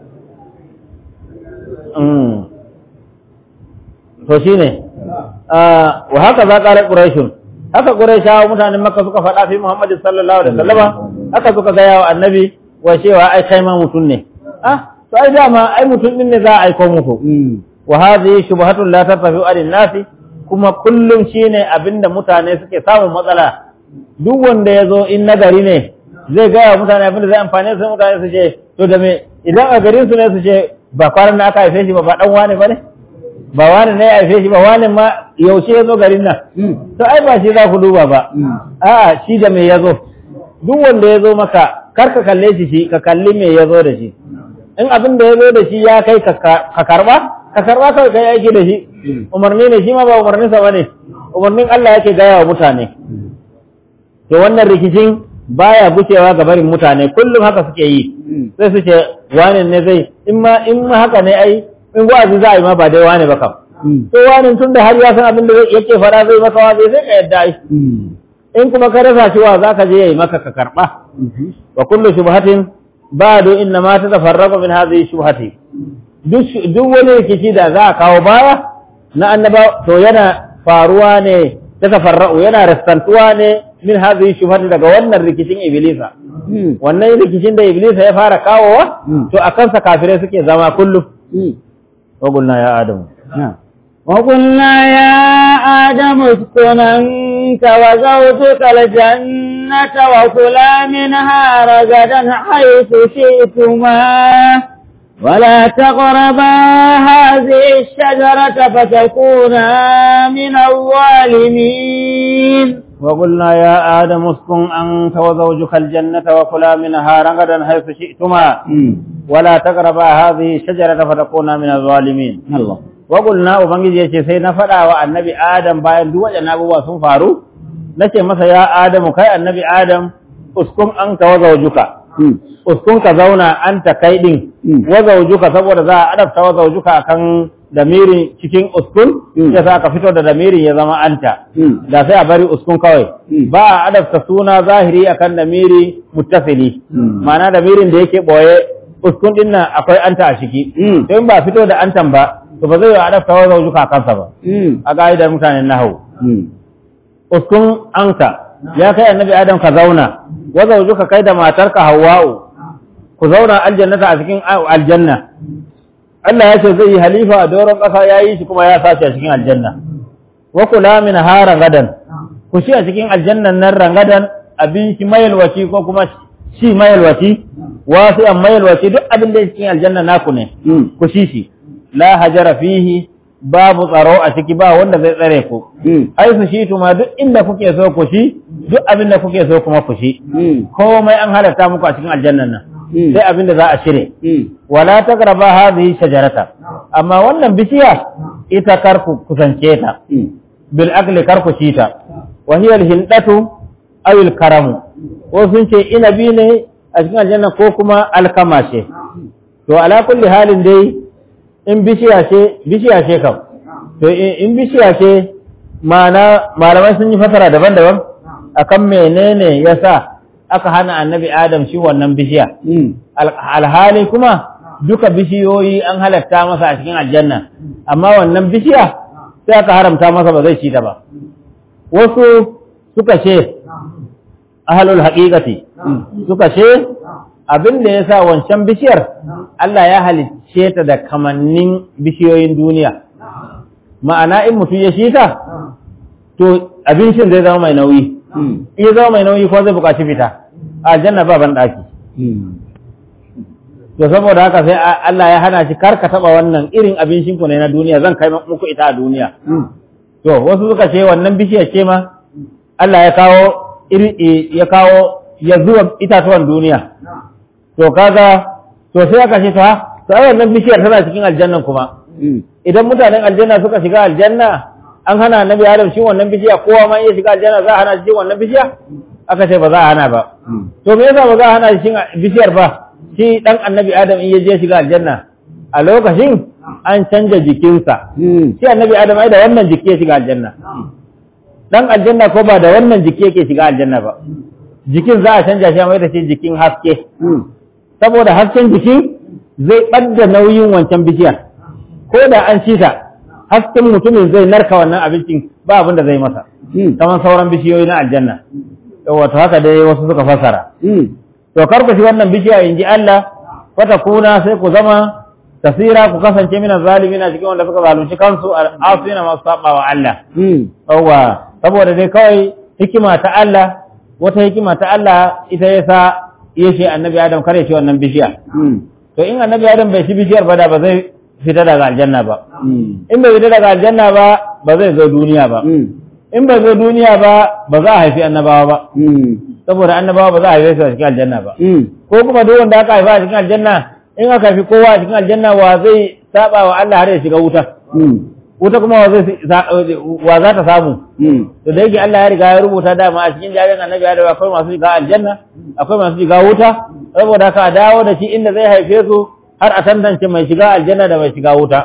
to shi ne wa haka za ƙarar ƙuraishun haka ƙuraishawa mutanen maka suka faɗa fi muhammadu sallallahu alaihi wasallama haka suka gaya wa annabi wa cewa ai kai ma mutum ne ah to ai dama ai mutum din ne za a aiko muku wa hadhihi shubhatun la tattafi alin nasi kuma kullum shine abinda mutane suke samun matsala duk wanda ya zo in nagari ne zai gaya mutane abinda zai amfane su mutane su ce to da me idan a garin su ne su ce ba kwanan na aka haife shi ba ba dan wane ba ne ba wani ne ya haife shi ba wani ma yaushe ya zo garin nan to ai ba shi za ku duba ba a'a shi da me ya zo duk wanda ya zo maka kar ka kalle shi shi ka kalli me ya zo da shi in abin da ya zo da shi ya kai ka ka karba ka karba kawai kai aiki da shi umarni ne shi ma ba umarnin sa bane umarnin Allah yake gaya wa mutane to wannan rikicin baya gucewa ga barin mutane kullum haka suke yi sai su ce wani ne zai in ma in ma haka ne ai in wa'azi za a yi ma ba dai wani ba kam to wani tun da har ya san abin da yake fara zai maka wa sai ka yadda ai in kuma ka rasa shi wa zaka je yayi maka ka karba wa kullu shubhatin ba'du inna ma tatafarraqu min hadhihi shubhati duk duk wani rikici da za a kawo baya na annaba to yana faruwa ne tatafarraqu yana rastantuwa ne min hadhihi shubhati daga wannan rikicin iblisa wannan rikicin da iblisa ya fara kawowa to akan sa kafirai suke zama kullum wa qulna ya adamu وقلنا يا آدم اسكن أنت وزوجك الجنة وكلا منها رغدا حيث شئتما ولا تقربا هذه الشجرة فتكونا من الظالمين وقلنا يا آدم اسكن أنت وزوجك الجنة وكلا منها رغدا حيث شئتما ولا تقربا هذه الشجرة فتكونا من الظالمين الله Wagulna Ubangiji ya ce sai na faɗa wa annabi Adam bayan duk waɗannan abubuwa sun faru, na ce masa ya Adamu kai annabi Adam uskun an ka waza wajuka, uskun ka zauna an ta kai ɗin waza wajuka saboda za a adabta waza wajuka akan damirin cikin uskun ya sa ka fito da damirin ya zama anta, da sai a bari uskun kawai. Ba a adabta suna zahiri akan damiri muttasili, ma'ana damirin da yake ɓoye uskun ɗin nan akwai anta a ciki, to in ba fito da antan ba, to ba zai yi adafta wa zaujuka kansa ba a ga'idar mutanen nahawu uskun anka ya kai annabi adam ka zauna wa zaujuka kai da matarka hawwa'u ku zauna aljannata a cikin aljanna Allah ya ce zai yi halifa a doron ƙasa ya yi shi kuma ya sace a cikin aljanna wa kula min ha rangadan ku shi a cikin aljannan nan rangadan abinci mayalwaci ko kuma shi mayalwaci wasu an mayalwaci duk abin da cikin aljanna naku ne ku shi shi la hajara fihi babu tsaro a ciki ba wanda zai tsare ku ai su shi tuma duk inda kuke so ku shi duk abin da kuke so kuma ku shi komai an halatta muku a cikin aljannan nan sai abin da za a shire wala taqraba hadhihi shajarata amma wannan bishiya ita kar ku kusance ta bil akli kar ku shi ta wa hiya al hindatu aw al karamu ko sun ce inabi ne a cikin aljanna ko kuma alkama ce to ala kulli halin dai in bishiya ce bishiya ce kam to in bishiya ce mana malamai sun yi fasara daban-daban akan menene yasa aka hana annabi adam shi wannan bishiya alhali kuma duka bishiyoyi an halatta masa a cikin aljanna amma wannan bishiya sai aka haramta masa ba zai ci ta ba wasu suka ce ahalul haqiqati suka ce abin da ya sa wancan bishiyar Allah ya halicce ta da kamannin bishiyoyin duniya ma'ana in mutum ya shi ta to abincin zai zama mai nauyi in ya zama mai nauyi ko zai buƙaci fita a aljanna ba ban ɗaki to saboda haka sai Allah ya hana shi kar ka taɓa wannan irin abincin ku ne na duniya zan kai muku ita a duniya to wasu suka ce wannan bishiyar ce ma Allah ya kawo iri ya kawo ya zuwa itatuwan duniya to kaga to sai aka ce ta to ai wannan bishiyar tana cikin aljannan kuma idan mutanen aljanna suka shiga aljanna an hana annabi adam shi wannan bishiya kowa ma iya shiga aljanna za a hana shi wannan bishiya aka ce ba za a hana ba to me yasa ba za a hana shi bishiyar ba shi dan annabi adam in ya je shiga aljanna a lokacin an canja jikinsa shi annabi adam ai da wannan jiki ya shiga aljanna dan aljanna ko ba da wannan jiki yake shiga aljanna ba jikin za a canja shi a mai da shi jikin haske saboda hasken jiki zai ɓadda nauyin wancan bishiyar ko da an ci ta hasken mutumin zai narka wannan abincin ba abin da zai masa kamar sauran bishiyoyi na aljanna wato haka dai wasu suka fasara to kar ku shi wannan bishiya in ji Allah fata kuna sai ku zama tasira ku kasance mina zalimina cikin wanda suka zalunci kansu asina masu saba wa Allah yawwa saboda dai kawai hikima ta Allah wata hikima ta Allah ita yasa ya ce annabi Adam kare shi wannan bishiya. To in annabi Adam bai shi bishiyar ba da ba zai fita daga aljanna ba in bai fita daga aljanna ba ba zai zo duniya ba in bai zo duniya ba ba za a haifi annabawa ba saboda annabawa ba za a haife su a cikin aljanna ba ko kuma duk wanda aka haifa a cikin aljanna in aka haifi kowa a cikin aljanna wa zai saba wa Allah har ya shiga wuta wuta kuma wa zai wa za ta samu to da yake Allah ya riga ya rubuta dama a cikin jarin annabi Adam akwai masu shiga aljanna akwai masu shiga wuta saboda haka a dawo da shi inda zai haife su har a tantance mai shiga aljanna da mai shiga wuta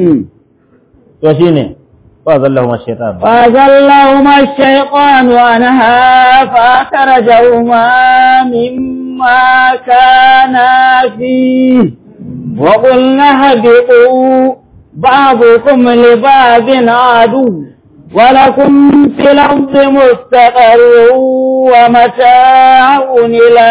to shine fa zallahu ash-shaytan فأزلهما الشيطان عنها فأخرجهما مما كانا فيه وقلنا اهبطوا بعضكم لبعض عدو ولكم في الأرض مستقر ومتاع إلى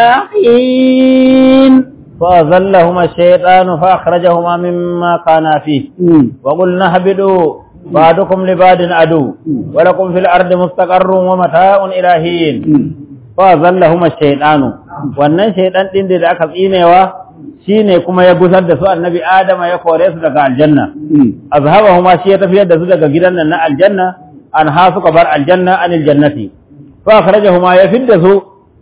حين فأذلهما الشيطان فأخرجهما مما كانا فيه وقلنا اهبطوا بعضكم لبعض عدو ولكم في الأرض مستقر ومتاع إلى حين فأذلهما الشيطان wannan shaidan din da aka tsinewa shine kuma ya gusar da su annabi Adama ya kore su daga aljanna azhabahuma shi ya tafiyar da su daga gidan nan na aljanna an ha suka bar aljanna anil jannati fa akhrajahuma ya fidda su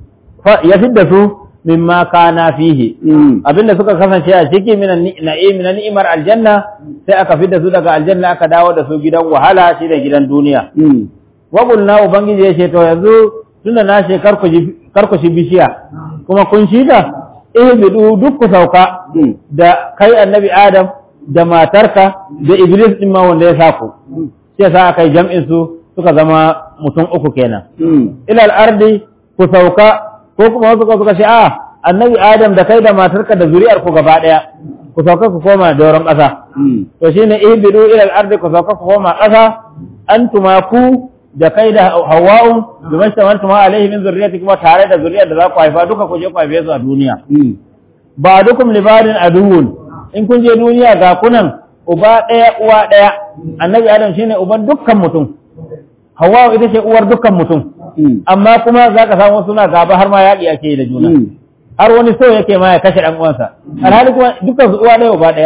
ya fidda su mimma kana fihi abinda suka kasance a ciki minan na'im na ni'imar aljanna sai aka fidda su daga aljanna aka dawo da su gidan wahala shi da gidan duniya wa qulna ubangiji ya ce to yanzu tunda na ce kar ku shi bishiya kuma kun shi ta ihbidu duk ku sauka da kai annabi adam da matarka da iblis din ma wanda ya saku sai sa aka yi jam'in su suka zama mutum uku kenan ilal ardi ku sauka ko kuma wasu suka ce a annabi adam da kai da matarka da zuri'ar ku gaba daya ku sauka ku koma doron ƙasa to shine ihbidu ilal ardi ku sauka ku koma ƙasa antuma ku da kai da hawa'u da mashtamantu ma alaihi min zurriyati kuma tare da zuriyar da za ku haifa duka ku je ku haife su a duniya ba dukum libadin aduwwun in kun je duniya ga kunan uba ɗaya uwa ɗaya annabi adam shine uban dukkan mutum hawa'u ita ce uwar dukkan mutum amma kuma za ka samu suna gaba har ma yaƙi ake yi da juna har wani so yake ma ya kashe ɗan uwansa alhali kuma dukkan su uwa ɗaya uba ɗaya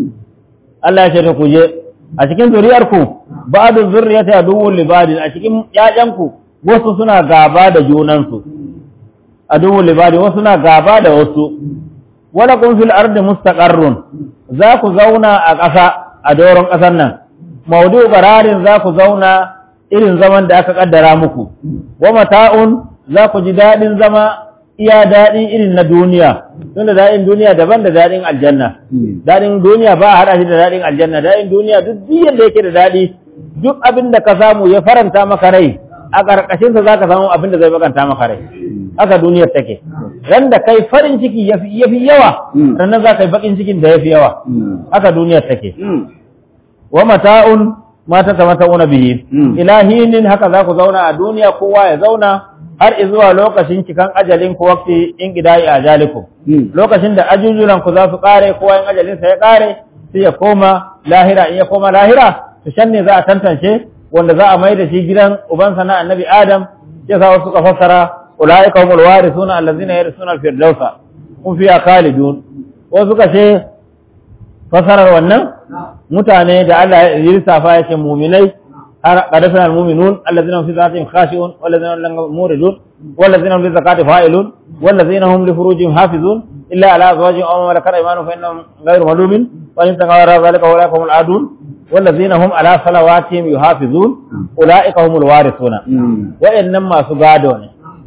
Allah ya ce ta ku je a cikin zuriyarku ba'du zurriyati aduwwun li ba'din a cikin ƴaƴanku wasu suna gaba da junansu aduwwun li ba'din wasu suna gaba da wasu wala kun fil ardi mustaqarrun za ku zauna a ƙasa a doron ƙasar nan maudu qararin za ku zauna irin zaman da aka kaddara muku wa mata'un za ku ji dadin zama iya daɗi irin na duniya tunda daɗin duniya daban da daɗin aljanna daɗin duniya ba a haɗa shi da daɗin aljanna daɗin duniya duk biyan da yake da daɗi duk abin da ka samu ya faranta maka rai a ƙarƙashin sa zaka samu abin da zai bakanta maka rai haka duniyar take ran da kai farin ciki yafi yafi yawa sannan za ka yi bakin cikin da yafi yawa haka duniyar take wa mata'un ma ta tamata'una bihi ilahinin haka za ku zauna a duniya kowa ya zauna har zuwa lokacin cikan ajalin ku wakti in gidai ajalikum lokacin da ajujulan ku za su kare kowa in ajalin sa ya kare sai ya koma lahira in ya koma lahira to shan ne za a tantance wanda za a mai da shi gidan ubansa na annabi adam ya sa wasu suka fassara ulaika humul warithuna allazina yarisuna al-firdausa hum fiha khalidun wasu suka ce fassarar wannan mutane da Allah ya lissafa ya ce muminai قد أفلح المؤمنون الذين هم في ذاتهم خاشعون والذين هم موردون والذين هم للزكاة فاعلون والذين هم لفروجهم حافظون إلا على أزواجهم أو ما ملكت أيمانهم فإنهم غير ملومين وإن تقوا وراء ذلك أولئك هم العادون والذين هم على صلواتهم يحافظون أولئك هم الوارثون وإنما سقادون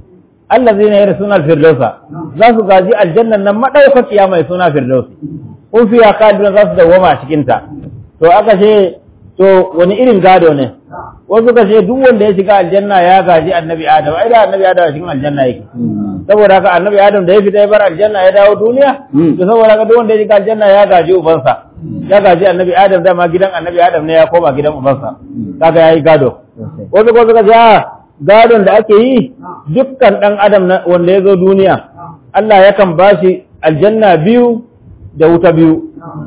الذين يرثون الفردوس ذا سقاجي الجنة نما دوكت يا ما يسونا فردوس هم فيها خالدون ذا سدوما cikinta to aka ce to wani irin gado ne wasu ka ce duk wanda ya shiga aljanna ya gaji annabi adam ai da annabi adam cikin aljanna yake saboda haka annabi adam da ya fita ya bar aljanna ya dawo duniya to saboda haka duk wanda ya shiga aljanna ya gaji ubansa ya gaji annabi adam dama gidan annabi adam ne ya koma gidan ubansa kaga yayi gado wasu ko suka ce gadon da ake yi dukkan dan adam wanda ya zo duniya Allah yakan bashi aljanna biyu da wuta biyu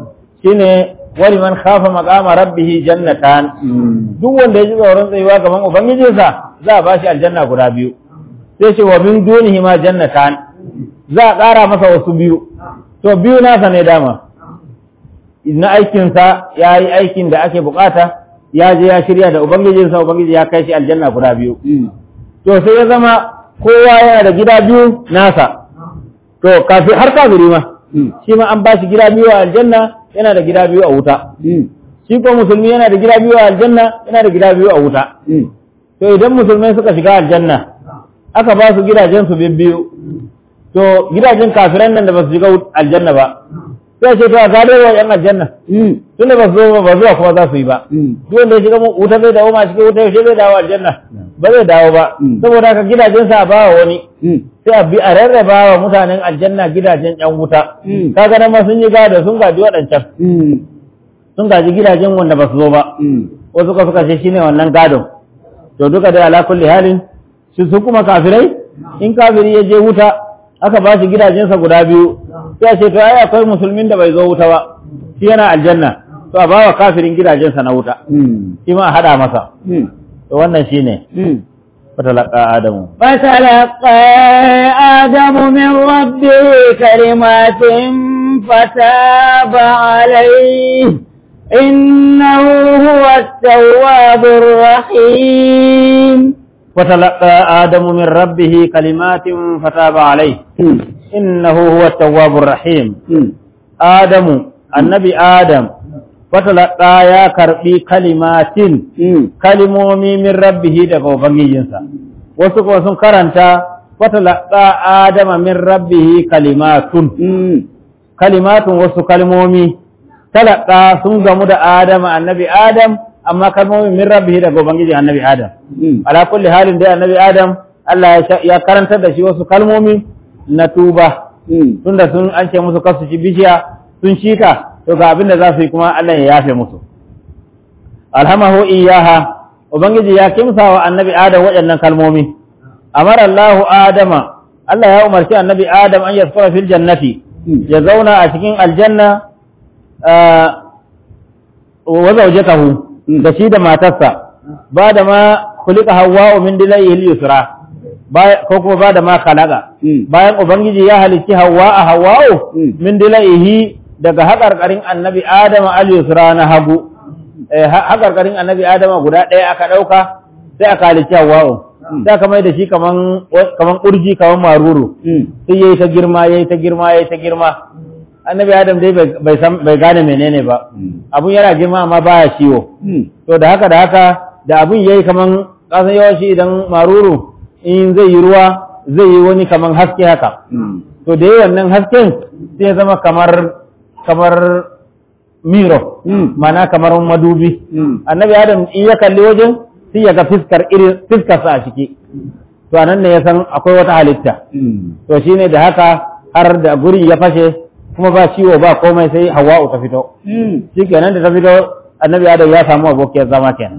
shine wani man khafa maqama rabbih jannatan duk wanda ya ji tsoron tsayuwa gaban ubangijinsa za a bashi aljanna guda biyu sai ce wa min dunihi ma jannatan za a ƙara masa wasu biyu to biyu nasa ne dama na aikinsa ya yi aikin da ake bukata ya je ya shirya da ubangijinsa ubangiji ya kai shi aljanna guda biyu to sai ya zama kowa yana da gida biyu nasa to kafi har kafiri ma shi ma an ba shi gida biyu a aljanna yana da gida biyu a wuta shi ko musulmi yana da gida biyu a aljanna yana da gida biyu a wuta to idan musulmai suka shiga aljanna aka ba su gidajen su biyu to gidajen kafiran nan da ba su shiga aljanna ba sai ce to a gado wa yan aljanna tun da ba su zo ba zuwa kuma za su yi ba duk wanda ya shiga wuta zai dawo ma cikin wuta yaushe zai dawo aljanna ba zai dawo ba saboda haka gidajen sa a bawa wani sai a bi a rarraba wa mutanen aljanna gidajen yan wuta kaga nan ma sun yi gado sun gaji waɗancan sun gaji gidajen wanda ba su zo ba wasu ka suka ce shine wannan gadon to duka dai ala kulli halin su su kuma kafirai in kafiri ya je wuta aka ba shi gidajensa guda biyu sai ce to ai akwai musulmin da bai zo wuta ba shi yana aljanna to a bawa kafirin gidajensa na wuta shi ma a hada masa to wannan shine fatalaqa adamu فتلقى آدم من ربه كلمات فتاب عليه إنه هو التواب الرحيم فتلقى آدم من ربه كلمات فتاب عليه إنه هو التواب الرحيم آدم النبي آدم فتلقى يا كربي كلمات كلمومي من ربه daga ubangijinsa wasu kuma sun karanta fatalaqa adama min rabbihi kalimatun kalimatun wasu kalmomi talaka sun gamu da adama annabi adam amma kalmomin min rabbihi daga ubangijin annabi adam ala kulli halin dai annabi adam Allah ya karantar da shi wasu kalmomi na tuba tunda sun an ce musu kasu ci bishiya sun shika to ga abin da za su yi kuma Allah ya yafe musu alhamahu iyaha ubangiji ya kimsa wa annabi adam waɗannan kalmomi amara Allahu adama Allah ya umarci annabi adam an yaskura fil jannati ya zauna a cikin aljanna wa zawjatahu da shi da matarsa ba da ma kulika hawwa'u min dilayhi yusra ko kuma ba da ma khalaqa bayan ubangiji ya halicci hawwa a hawwa'u min dilayhi daga haƙarƙarin annabi adama al yusra na hagu haƙarƙarin annabi adama guda ɗaya aka ɗauka sai aka halicci hawwa'u sai aka mai da shi kaman kaman urji kaman maruru sai yayi ta girma yayi ta girma yayi ta girma annabi adam dai bai san bai gane menene ba abun yana girma amma baya ciwo to da haka da haka da abun yayi kaman kasan yawanci idan maruru in zai yi ruwa zai yi wani kaman haske haka to da yayi wannan hasken sai ya zama kamar kamar miro mana kamar madubi annabi adam in ya kalli wajen sai ya ga fiskar irin fiskarsa a ciki to anan ne ya san akwai wata halitta to shine da haka har da guri ya fashe kuma ba ciwo ba komai sai hawa'u ta fito shi kenan da ta fito annabi adam ya samu abokiyar zama kenan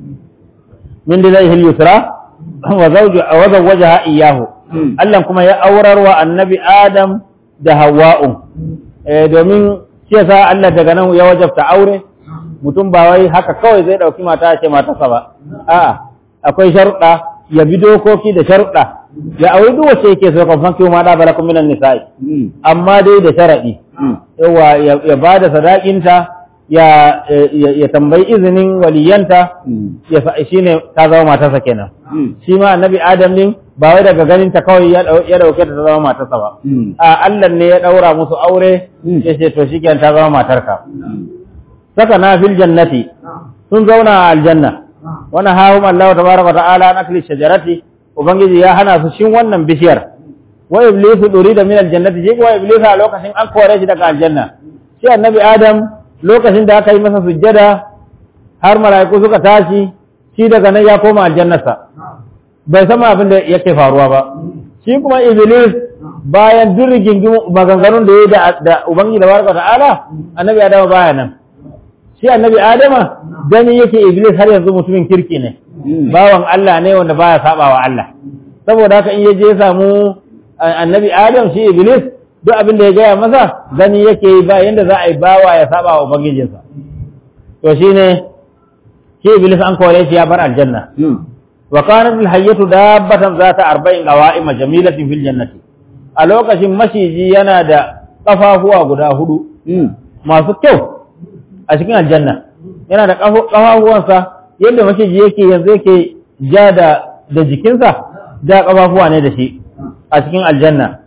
min da zai yusra wa zawju wa zawwajaha iyyahu Allah kuma ya aurar wa annabi adam da hawa'u eh domin shi yasa Allah daga nan ya wajabta aure mutum ba wai haka kawai zai dauki mata ce matarsa ba a'a akwai sharuɗa ya bi dokoki da sharuɗa ya auri duk wacce yake so kan fanki ma da balakum minan nisa'i amma dai da sharadi yawa ya bada sadakinta ya ya tambayi izinin waliyanta ya fa shine ta zama matarsa kenan shi ma annabi adam din ba wai daga ganin ta kawai ya dauke ta zama matarsa ba a Allah ne ya daura musu aure ya ce to shikenan ta zama matarka saka na fil jannati sun zauna a aljanna wani hahum Allah tabaraka ta'ala an akli shajarati ubangiji ya hana su shin wannan bishiyar wa iblis duri da min aljannati je wa iblis a lokacin an kore shi daga aljanna shi annabi adam lokacin da aka yi masa sujjada har mala'iku suka tashi shi daga nan ya koma aljannarsa bai sama abin da yake faruwa ba shi kuma iblis bayan duk rigingimu maganganun da ya yi da ubangiji da barka ta'ala annabi adam baya nan shi annabi adama gani yake iblis har yanzu mutumin kirki ne bawan Allah ne wanda baya sabawa Allah saboda haka in yaje ya samu annabi adam shi iblis duk abin da ya gaya masa gani yake yi ba yanda za a yi bawa ya saba wa ubangijinsa to shine shi iblis an kore shi ya bar aljanna wa kanat alhayyatu dabbatan zata arba'in qawa'ima jamilatin fil jannati a lokacin mashiji yana da kafafuwa guda hudu masu kyau a cikin aljanna yana da ƙafafuwansa yadda maciji yake yanzu yake ja da da jikinsa da ƙafafuwa ne da shi a cikin aljanna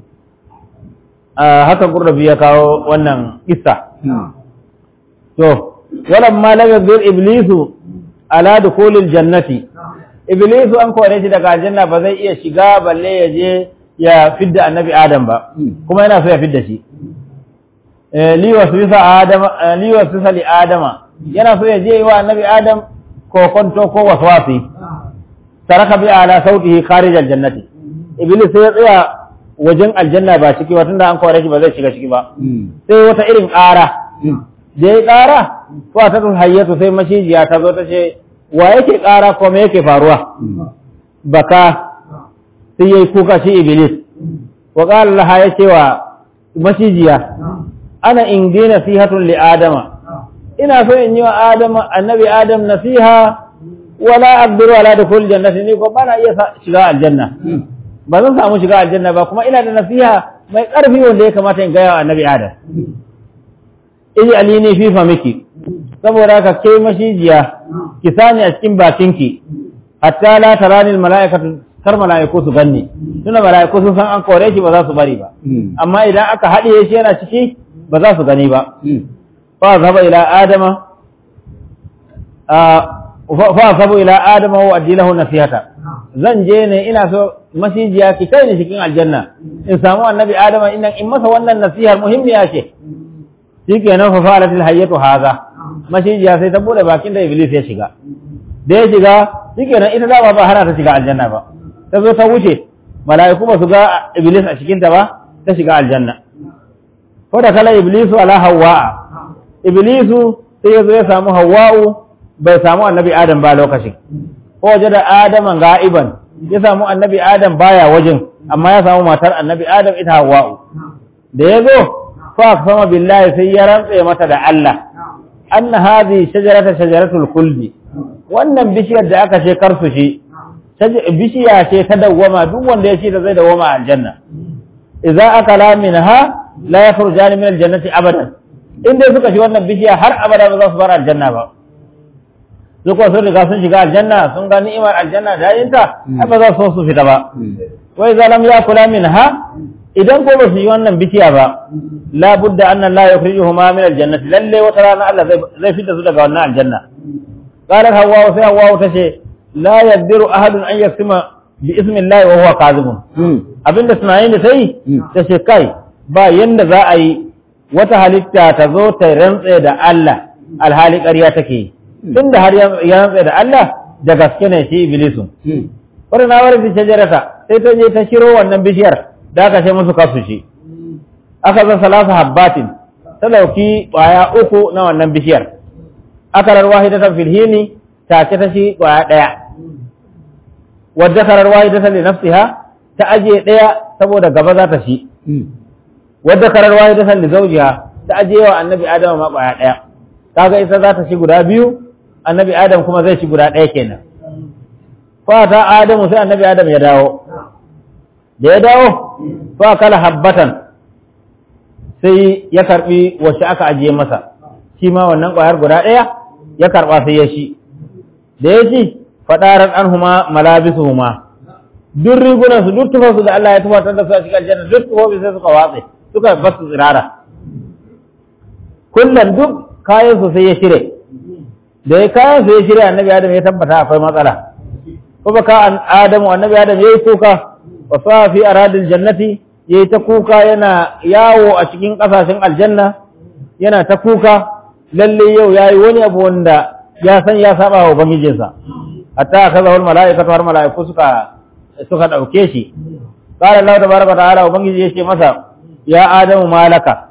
haka gurrabi ya kawo wannan kissa to walamma lagabir iblisu ala dukhulil jannati iblisu an kore shi daga aljanna ba zai iya shiga balle ya je ya fidda annabi adam ba kuma yana so ya fidda shi li waswisa adama li waswisa li adama yana so ya je wa annabi adam ko konto ko waswasi taraka bi ala sautihi kharij aljannati iblis sai ya tsaya wajen aljanna ba ciki ba tunda an kore shi ba zai shiga ciki ba sai wata irin ƙara da ya ƙara ko ta tun hayyatu sai mashijiya ta zo ta ce wa yake ƙara ko me yake faruwa baka sai yayi kuka shi iblis wa qala laha ya ce wa mashijiya ana in bi nasihatun li adama ina so in yi wa adama annabi adam nasiha wala aqdiru ala dukhul jannati ni ko bana iya shiga aljanna ba zan samu shiga aljanna ba kuma ina da nasiha mai ƙarfi wanda ya kamata in gaya wa annabi adam iji alini fi famiki saboda haka ke mashijiya ki sani a cikin bakinki hatta la tarani almalaikatu kar malaiku su ganni tuna malaiku sun san an kore shi ba za su bari ba amma idan aka haɗiye shi yana ciki ba za su gani ba fa zaba ila adama fa sabu ila adama wa adilahu nasihata zan je ne ina so mashijiya ki kai ni cikin aljanna in samu annabi adama in in masa wannan nasihar muhimmiya ce shikenan fa fa'alatil hayyatu hadha mashijiya sai ta bude bakin da iblis ya shiga da ya shiga shikenan ita dama ba hana ta shiga aljanna ba ta zo ta wuce mala'iku ba su ga iblis a cikin ta ba ta shiga aljanna ko da kala iblisu ala hawa'a iblisu sai ya zo ya samu hawa'u bai samu annabi adam ba lokacin ko waje da adaman ga'iban ya samu annabi adam baya wajen amma ya samu matar annabi adam ita hawa'u da ya zo fa sama billahi sai ya rantse mata da Allah anna hadhi shajarata shajaratul khuldi wannan bishiyar da aka ce karsu shi bishiya ce ta dawwama duk wanda ya ci ta zai dawwama aljanna idza akala minha la yakhrujani min aljannati abadan in dai suka ci wannan bishiya har abada ba za su bar aljanna ba su kuwa sun riga sun shiga aljanna sun ga ni'imar aljanna da yinta ai ba za su so su fita ba wai zalam ya kula min ha idan ko ba su yi wannan bishiya ba la budda anna la yukhrijuhuma min aljannati lalle wata rana Allah zai zai fita su daga wannan aljanna qalat hawwa sai hawwa ta ce la yaqdiru ahadun an yaksima bi ismi Allah wa huwa kadhibun abinda tunanin da sai ta ce kai ba yanda za a yi wata halitta ta zo ta rantse da Allah alhali ƙarya take yi tun da har ya rantsa da Allah da gaske ne shi Iblisu. Wani na wari shajarata sai ta je ta shiro wannan bishiyar da aka ce musu kasu shi. Aka zan salasa habbatin ta dauki ƙwaya uku na wannan bishiyar. Aka rarwa hidatan filhini ta ce ta shi ƙwaya ɗaya. Wadda ka rarwa hidatan li nafsiha ta ajiye ɗaya saboda gaba za ta shi. Wadda ka rarwa hidatan li zaujiha ta ajiye wa annabi Adama ma ƙwaya ɗaya. Kaga ita za ta shi guda biyu annabi Adam kuma zai ci guda ɗaya kenan. Fata Adamu sai annabi Adam ya dawo. Da ya dawo, fa kala habbatan sai ya karɓi wacce aka ajiye masa, shi ma wannan ƙwayar guda ɗaya ya karɓa sai ya shi. Da ya ci, faɗarar an huma malabisu huma. Duk rigunansu, duk tufansu da Allah ya tufatar da su a cikin aljanna, duk tufofi sai suka watse, suka basu tsirara. Kullum duk kayansu sai ya shire. da ya kayan su ya shirya annabi adam ya tabbata akwai matsala kuma ka adamu annabi adam yayi kuka wa sa fi aradil jannati yayi ta kuka yana yawo a cikin kasashen aljanna yana ta kuka lalle yau yayi wani abu wanda ya san ya saba wa ubangijinsa hatta kaza wal malaikatu har malaiku suka suka dauke shi qala Allah tabaraka ta'ala ubangiji ya ce masa ya adamu malaka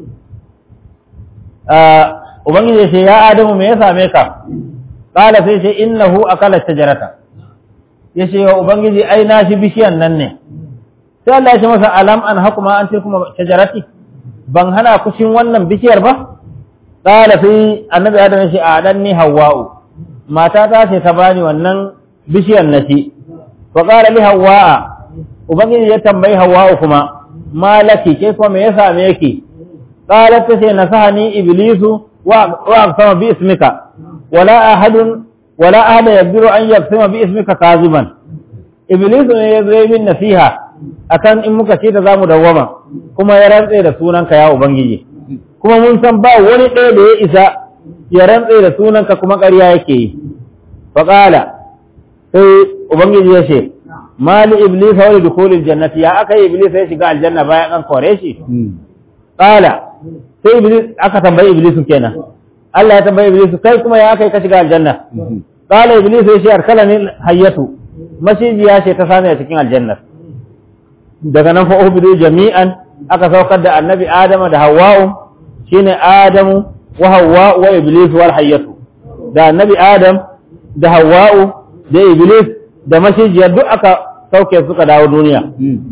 Ubangiji ya ce, Ya Adamu me ya same ka? Ƙala sai ce, Innahu akala shajarata. Ya ce, wa Ubangiji, ai, na shi bishiyan nan ne. Sai Allah ya ce masa, Alam an hakuma an ce kuma shajarati, ban hana kushin wannan bishiyar ba? Ƙala sai annabi Adamu ya ce, A ɗan ni Hawwa'u. Mata ta ce ta bani wannan bishiyar na shi. Wa ƙala li Hawwa'a, Ubangiji ya tambayi Hawwa'u kuma, Malaki, ke kuma me ya same ki? Ƙalar ta ce, Nasahani Iblisu, wa wa aqsama bi ismika wala ahadun wala ahada yaqdiru an yaqsima bi ismika kaziban iblis ne ya zo min nasiha akan in muka ce ta zamu dawwama kuma ya rantse da sunanka ya ubangiji kuma mun san ba wani ɗaya da ya isa ya rantse da sunanka kuma ƙarya yake yi faƙala sai ubangiji ya ce mali iblis wa li dukhulil jannati ya aka yi iblis ya shiga aljanna bayan an kore shi qala sai iblis aka tambayi iblis kenan Allah ya tambayi iblis kai kuma ya aka yi ka shiga aljanna qala iblis ya ce arkalani hayyatu mashijiya ce ta sani a cikin aljanna daga nan fa ubidu jami'an aka saukar da annabi adama da hawwa'u shine adamu wa hawwa'u wa iblis wal hayyatu da annabi adam da hawwa'u da iblis da mashijiya duk aka sauke suka dawo duniya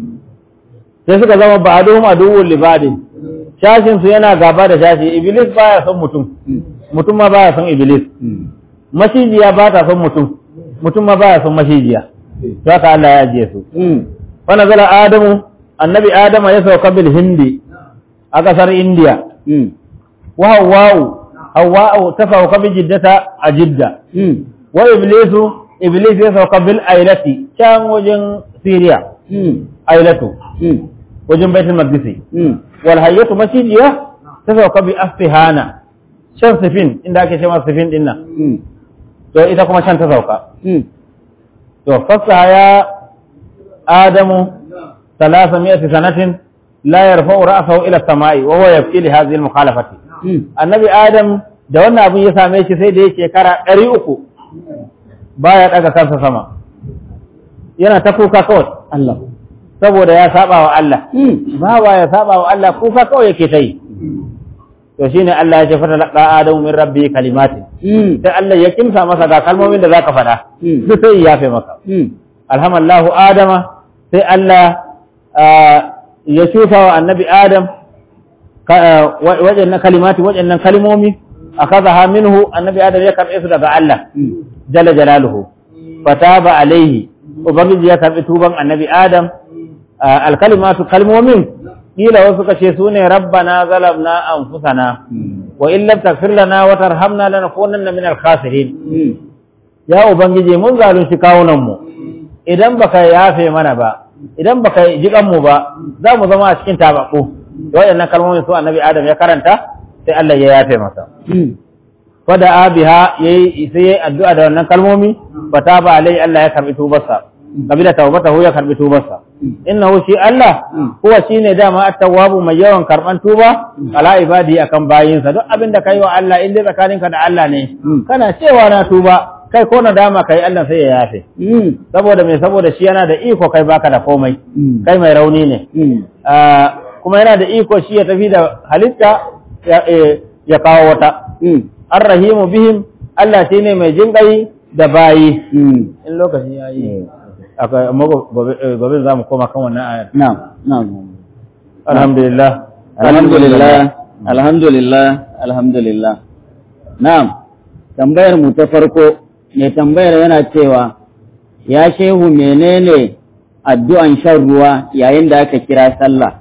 sai suka zama ba'aduhum aduwwul libadin shashin su yana gaba da shashi iblis baya son mutum mutum ma baya son iblis mashijiya ba ta son mutum mutum ma baya son mashijiya to haka Allah ya ajiye su fa nazala adamu annabi adama ya sauka bil hindi a kasar indiya wa hawwa'u hawwa'u ta sauka bi jiddata a jidda wa iblisu iblis ya sauka bil ailati can wajen siriya ailatu wajen baitul maqdisi wal hayyatu masjidiya ta sauka bi asfihana shan sifin inda ake cewa sifin din nan to ita kuma shan ta sauka to fasaha ya adamu ثلاث مئة سنة لا يرفع رأسه إلى السماء وهو يبكي لهذه المخالفة النبي آدم da wannan abin ya same shi sai da ya shekara ɗari uku baya ɗaga kansa sama yana ta kuka kawai Allah saboda ya saba wa Allah ba ya saba wa Allah kuka kawai yake ta yi to shine Allah ya ce fata laqa adamu min rabbi kalimatin sai Allah ya kimsa masa ga kalmomin da zaka faɗa duk sai ya yafe maka alhamallahu adama sai Allah ya shufa wa annabi adam waɗannan kalimati waɗannan kalmomi akazaha minhu annabi adam ya karɓe su daga Allah jalla jalaluhu fataba alaihi ubangiji ya karɓi tuban annabi adam alkalimatu kalmomin kila wasu kace su ne rabbana zalamna anfusana wa in lam taghfir lana wa tarhamna lanakunanna min al-khasirin ya ubangiji mun zalunci kawunan mu idan baka yafe mana ba idan baka ji mu ba za mu zama a cikin tababbu waɗannan kalmomin su annabi adam ya karanta sai Allah ya yafe masa fada abiha yayi sai yayi addu'a da wannan kalmomi fataba alai Allah ya karbi tubarsa kabila tawbatahu ya karbi tubarsa innahu shi Allah huwa shine dama at-tawwabu mai yawan karban tuba ala ibadi akan bayinsa duk abin da kai wa Allah in dai tsakaninka da Allah ne kana cewa na tuba kai ko na dama kai Allah sai ya yafe saboda me saboda shi yana da iko kai baka da komai kai mai rauni ne kuma yana da iko shi ya tafi da halitta ya kawo wata arrahimu bihim Allah shi ne mai jinƙai da bayi in lokaci ya yi akwai amma gobe za mu koma kan wannan ayar na'am na'am alhamdulillah alhamdulillah alhamdulillah alhamdulillah na'am tambayar mu ta farko mai tambayar yana cewa ya shehu menene addu'an shan ruwa yayin da aka kira sallah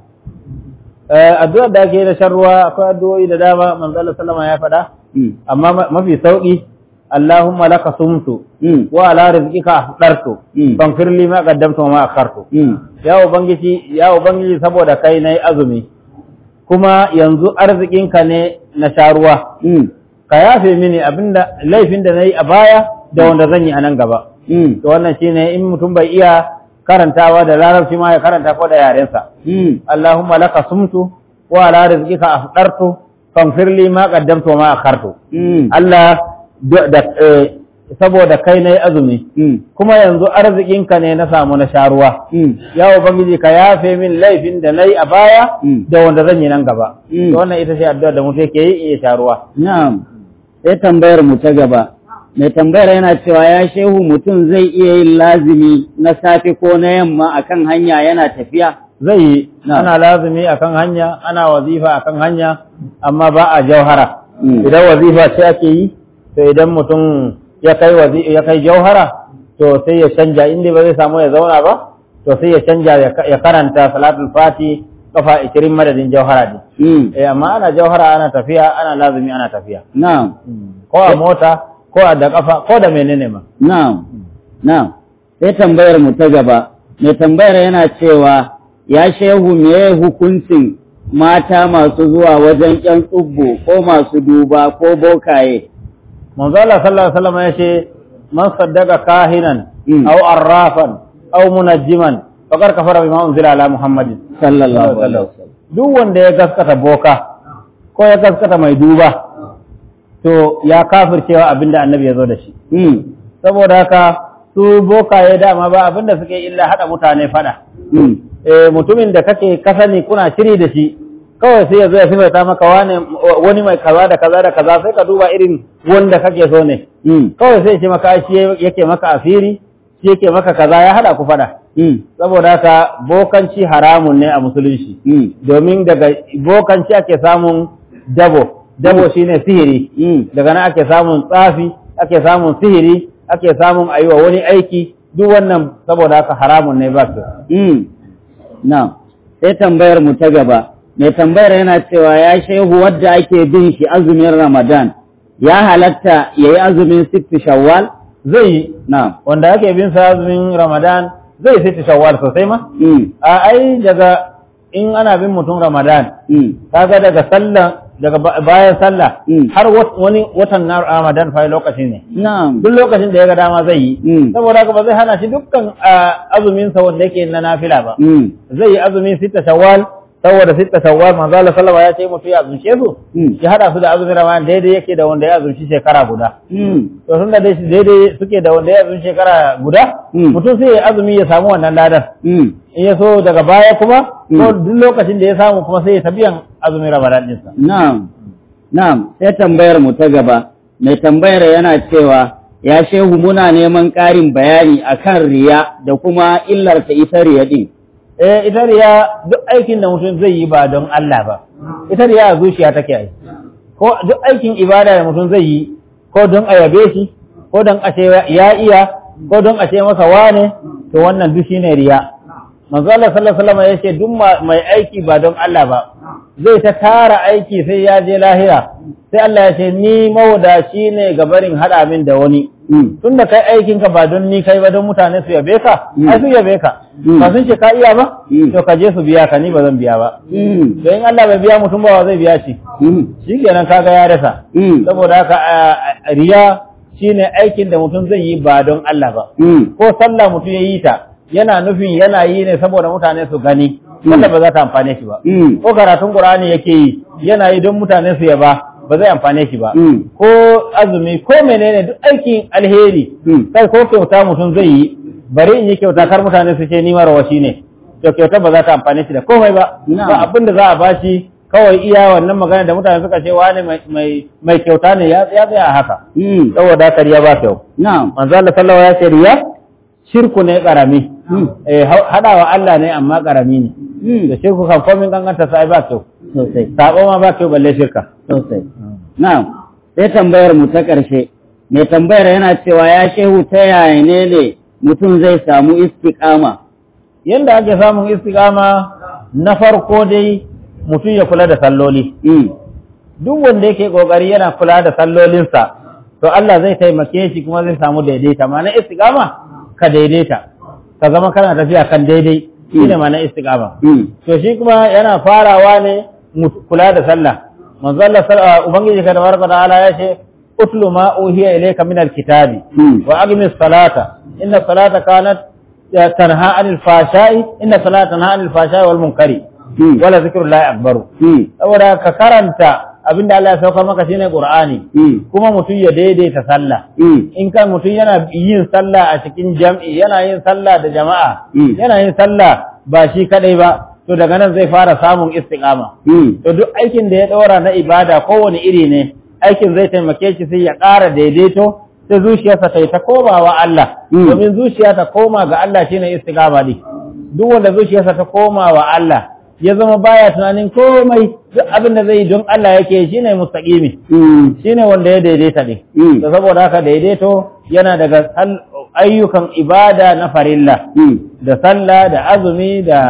addu'ar da ake da shan ruwa akwai addu'o'i da dama manzo Allah sallama ya faɗa amma mafi sauki Allahumma laka sumtu wa ala rizqika afdartu faghfir li ma qaddamtu wa ma akhartu ya ubangiji ya ubangiji saboda kai nayi azumi kuma yanzu arzikinka ne na sharuwa ka yafe mini abinda laifin da nayi a baya da wanda zan yi a nan gaba to wannan shine in mutum bai iya karantawa da larabci ma ya karanta ko da yarensa Allahumma laka sumtu wa ala rizqika afdartu faghfir li ma qaddamtu wa ma akhartu Allah da saboda kai nayi azumi kuma yanzu arzikinka ne na samu na sharuwa ya ubangiji ka yafe min laifin da nayi a baya da wanda zan yi nan gaba to wannan ita ce addu'a da mutum yake yi iya sharuwa na'am sai tambayar mu ta gaba mai tambayar yana cewa ya shehu mutum zai iya yin lazimi na safe ko na yamma akan hanya yana tafiya zai yi ana lazimi akan hanya ana wazifa akan hanya amma ba a jauhara idan wazifa ce ake yi to idan mutum ya kai ya kai jauhara to sai ya canja inda ba zai samu ya zauna ba to sai ya canja ya karanta salatul fati kafa 20 madadin jauhara din Mm. eh amma ana jauhara ana tafiya ana lazumi ana tafiya Na'am. ko a mota ko a da kafa ko da menene ma Na'am. Na'am. Sai tambayar mu ta gaba. Mai tambayar yana cewa ya shehu meye hukuncin mata masu zuwa wajen ƴan tsubbo ko masu duba ko bokaye. manzo Allah sallallahu alaihi wasallam yace man saddaka kahinan Mm. aw arrafan aw munajjiman faqad kafara bima unzila ala muhammadin Sallallahu alaihi wasallam. duk wanda ya gaskata boka ko ya gaskata mai duba to ya kafircewa abinda annabi ya zo da shi Mm. saboda haka su bokaye dama ba abinda suke illa hada mutane fada Mm. eh mutumin da kake kasani kuna shiri da shi kawai sai ya zo ya sifaita maka wani wani mai kaza da kaza da kaza sai ka duba irin wanda kake so ne Mm. kawai sai ce maka shi yake maka asiri shi yake maka kaza ya hada ku fada Mm. saboda haka bokanci haramun ne a musulunci Mm. domin daga bokanci ake samun dabo dabo shine sihiri Mm. daga nan ake samun tsafi ake samun sihiri ake samun ayi wa wani aiki duk wannan saboda haka haramun ne ba su Mm. Na'am. Sai tambayar mu ta gaba. Mai tambayar yana cewa ya shehu wadda ake bin shi azumin Ramadan ya halatta ya yi azumin sittu shawwal? zai yi Na'am. wanda ake bin sa azumin ramadan zai sai shawwal sosai ma Mm. a ai daga in ana bin mutum ramadan Mm. kaga daga sallah daga ba- bayan sallah Mm. har wat- wani watan na ramadan fa lokaci ne Na'am. duk lokacin da ya ga dama zai yi Mm. saboda haka ba zai hana shi dukkan ah, azumin sa wanda yake na nafila ba Mm. zai yi azumin sita shawwal saboda sita shawwal manzo Allah sallallahu alaihi wasallam ya ce mutu ya azumce su Mm. ya hada su da azumin ramadan daidai yake da wanda ya azumci shekara guda Mm. to tun da dai daidai suke da wanda ya azumci shekara guda Mm. mutum sai ya azumi ya samu wannan ladan Mm. in ya so daga baya kuma Mm. ko duk lokacin da ya samu kuma sai ya tabiyan azumin ramadan ɗinsa Na'am. Na'am. Sai tambayar mu ta gaba. Mai tambayar yana cewa ya shehu muna neman ƙarin bayani akan riya da kuma illarta ita riya din. eh ita riya duk aikin da mutum zai yi ba don Allah ba ita riya a zuciya take yi ko duk aikin ibada da mutum zai yi ko don a yabe shi ko don a ce ya iya ko don a ce masa wane to wannan duk shine riya manzo Allah sallallahu alaihi wasallam ya ce duk ma- mai aiki ba don Allah ba zai ta tara aiki sai ya je lahira sai Allah ya ce ni mawadaci ne ga barin hada min da wani Mm. tun da kai aikinka ba don ni kai ba don mutane su yabe ka Mm. ai su yabe ka Mm. ba sun ce ka iya ba Mm. to ka je su biya ka ni ba zan biya ba Mm. to in Allah bai biya mutum ba wa zai biya shi Mm. shikenan kaga ya rasa Mm. saboda haka a- a- riya shine aikin da mutum zai yi ba don Allah ba Mm. ko sallah mutum ya yi ta yana nufin yana yi ne saboda mutane su gani Mm. wanda ba za ta amfane shi ba Mm. ko karatun Qur'ani yake yi yana yi don mutane su yaba ba zai amfane shi ba Mm. ko azumi ko menene duk aikin alheri Mm. kai ko kyauta mutum zai yi bari in yi kyauta kar mutane su ce ni marawashi ne to kyauta ba za ta amfane shi da komai ba Na'am. ba abin da za a bashi kawai iya wannan magana da mutane suka ce wani mai mai mai kyauta ne ya ya tsaya a haka Mm. saboda haka riya ba kyau Na'am. manzo Allah sallallahu alaihi wasallam ya ce riya shirku ne karami Mm. eh ha- hadawa Allah ne amma karami ne Mm. da shirku kan komin ganganta sai ba kyau Sosai. sabo ma ba kyau balle shirka Sosai. Na'am. Sai tambayar mu ta ƙarshe. Mai tambayar yana cewa ya shehu ta yaya ne ne mutum zai samu istiqama. yanda ake samun istiqama na farko dai mutum ya kula da salloli Mm. duk wanda yake kokari yana kula da sallolinsa to Allah zai taimake shi kuma zai samu daidaita ma'ana istiqama ka daidaita ka zama kana tafiya kan daidai shine ma'ana istiqama Mm. to shi kuma yana farawa ne mu kula da sallah manzo Allah sal- ubangiji ka tabaraka ta'ala ya ce utlu ma uhiya ilayka min alkitabi Mm. wa aqimis salata inna salata kanat eh, tanha anil fashai inna salata tanha anil fashai wal munkari Mm. wala zikrullahi akbaru Mm. saboda ka karanta abinda Allah ya sauka maka shine Qur'ani Mm. kuma mutum ya daidaita sallah Mm. in kan mutum yana yin sallah a cikin jam'i yana yin sallah da jama'a Mm. yana yin sallah ba shi kadai ba to daga nan zai fara samun istiqama Mm. to duk aikin da ya ɗora na ibada kowane iri ne aikin zai taimake shi sai ya ƙara daidaito sai zuciyarsa ta yi ta komawa Allah Mm. domin zuciya ta koma ga Allah shine istiqama ne duk wanda zuciyarsa ta koma wa Allah ya zama baya tunanin komai duk abin da zai yi don Allah yake shine mustaqimi Mm. shine wanda ya daidaita ne Mm. da saboda haka daidaito yana daga sal- ayyukan ibada na farilla Mm. da sallah da azumi da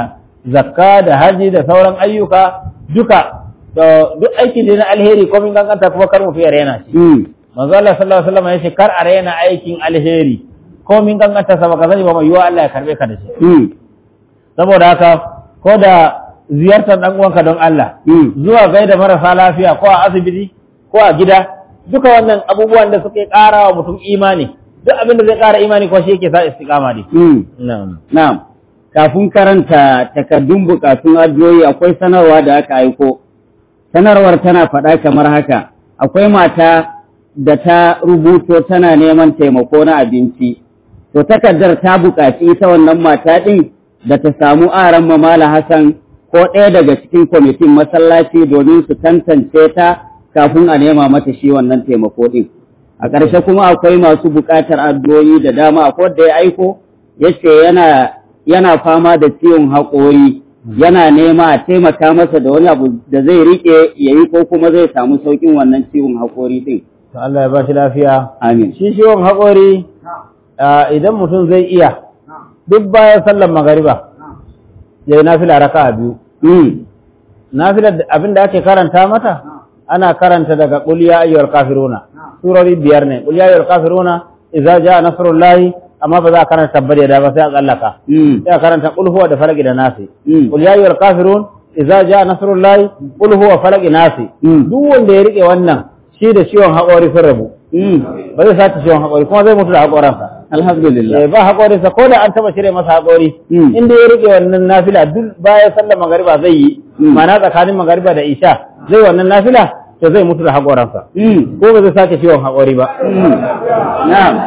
zakka da haji da sauran ayyuka duka to duk aiki da na alheri ko min ganganta kuma kar mutu ya rena shi Mm. manzo Allah sallallahu alaihi wasallam ya ce kar a rena aikin alheri ko min ganganta sa baka sani ba mai yiwa Allah ya karbe ka da shi Mm. saboda haka ko da ziyartar dan uwanka don Allah Mm. zuwa gaida marasa lafiya ko a asibiti ko a gida duka wannan abubuwan da suke ƙara wa mutum imani duk abin da zai ƙara imani ko shi yake sa istiqama ne Mm. na'am Na'am, kafin karanta takardun bukatun addu'o'i akwai sanarwa da aka aiko. Sanarwar tana faɗa kamar haka, akwai mata da ta rubuto tana neman taimako na abinci. To takardar ta buƙaci ita wannan mata ɗin da ta samu aran mamala Hassan ko ɗaya daga cikin kwamitin masallaci domin su tantance ta kafin a nema mata shi wannan taimako ɗin. A ƙarshe kuma akwai masu buƙatar addu'o'i da dama akwai da ya aiko yace yana yana fama da ciwon haƙori yana nema a taimaka masa da wani abu da zai riƙe ya yi ko kuma zai samu sauƙin wannan ciwon haƙori ɗin. to Allah ya ba shi lafiya Amin. shi ciwon haƙori ah, idan mutum zai iya duk bayan sallar magariba ya yi nafila raka biyu Mm. nafila abin da ake karanta mata ana karanta daga qul ya ayyuhal kafiruna surori biyar ne qul ya ayyuhal kafiruna idza jaa nasrullahi amma ba za a karanta tabbari da ba sai a tsallaka Mm. sai a karanta qul huwa da falaki da nasi Mm. qul ya ayyuhal kafirun idza jaa nasrullahi qul huwa falaki nasi Mm. duk wanda ya rike wannan shi da ciwon haƙori sun rabu Mm. ba zai sace ciwon haƙori kuma zai mutu da haƙoransa Alhamdulillah. Eh, ba haƙorinsa ko da an taɓa cire masa haƙori Mm. inda ya rike wannan nafila duk bayan sallar magariba zai yi Mm. ma'ana tsakanin magariba da isha zai wannan nafila to zai mutu da haƙoransa Mm. ko ba zai sake ciwon haƙori ba Mm. Na'am.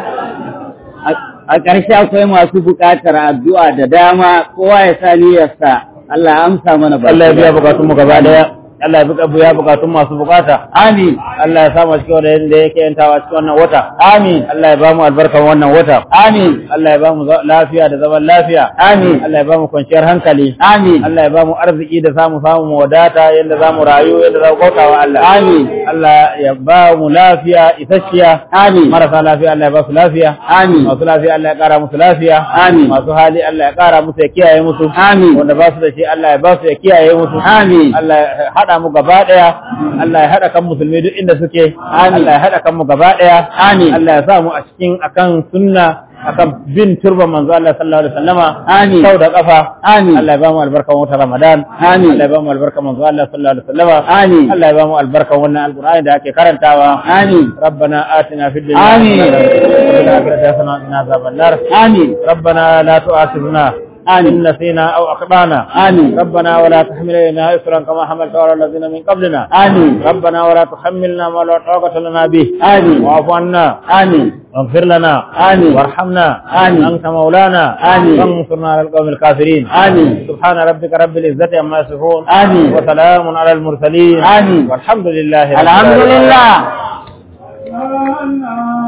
A- A ƙarshe akwai masu buƙatar addu'a da dama kowa ya sa niyyarsa Allah ya amsa mana baki Allah ya biya ɗaya. bukatun mu gaba daya Allah ya bi- biya bukatun masu bukata Amin. Allah ya samu cikin wanda yanda yake yantawa cikin wannan wata amin Allah ya ba mu albarkan wannan wata Amin. Allah ya ba mu za- lafiya da zaman lafiya Amin. Allah ya ba mu kwanciyar hankali Amin. Allah ya ba mu arziki da samu samu mu wadata yadda za mu rayu yadda za mu bauta wa Allah. Amin. Allah ya ba mu lafiya isasshiya. Amin. Marasa lafiya Allah ya ba su lafiya. Amin. Masu lafiya Allah ya ƙara musu lafiya. Amin. Masu hali Allah ya ƙara musu ya kiyaye musu. Amin. Wanda ba su da shi Allah ya ba su ya kiyaye musu. Amin. Allah ya haɗa mu gaba ɗaya. Allah ya haɗa kan musulmi duk inda suke. Amin. Allah ya haɗa kan mu gaba ɗaya. Amin. Allah ya sa mu a cikin akan sunna akan bin turban manzo Allah sallallahu alaihi wasallama. Amin. Sau da kafa. Amin. Allah ya ba mu albarkan wata Ramadan. Amin. Allah ya ba mu albarkan manzo Allah sallallahu alaihi wasallam. Amin. Allah ya ba mu albarkan wannan alqur'ani da ake karantawa. Amin. ربنا آتنا في الدنيا آمين. حسنة وفي الآخرة حسنة وقنا عذاب النار Amin. ربنا لا تؤاخذنا آمين. إن نسينا أو أخطأنا آمين. ربنا ولا تحمل علينا إصرا كما حملت على الذين من قبلنا آمين. ربنا ولا تحملنا ما لا طاقة لنا به آمين. واعف عنا آمين. واغفر لنا آمين. وارحمنا آمين. أنت مولانا آمين. وانصرنا على القوم الكافرين آمين. سبحان ربك رب العزة عما يصفون آمين. وسلام على المرسلين آمين. والحمد لله رب الحمد العالمين. لله Allah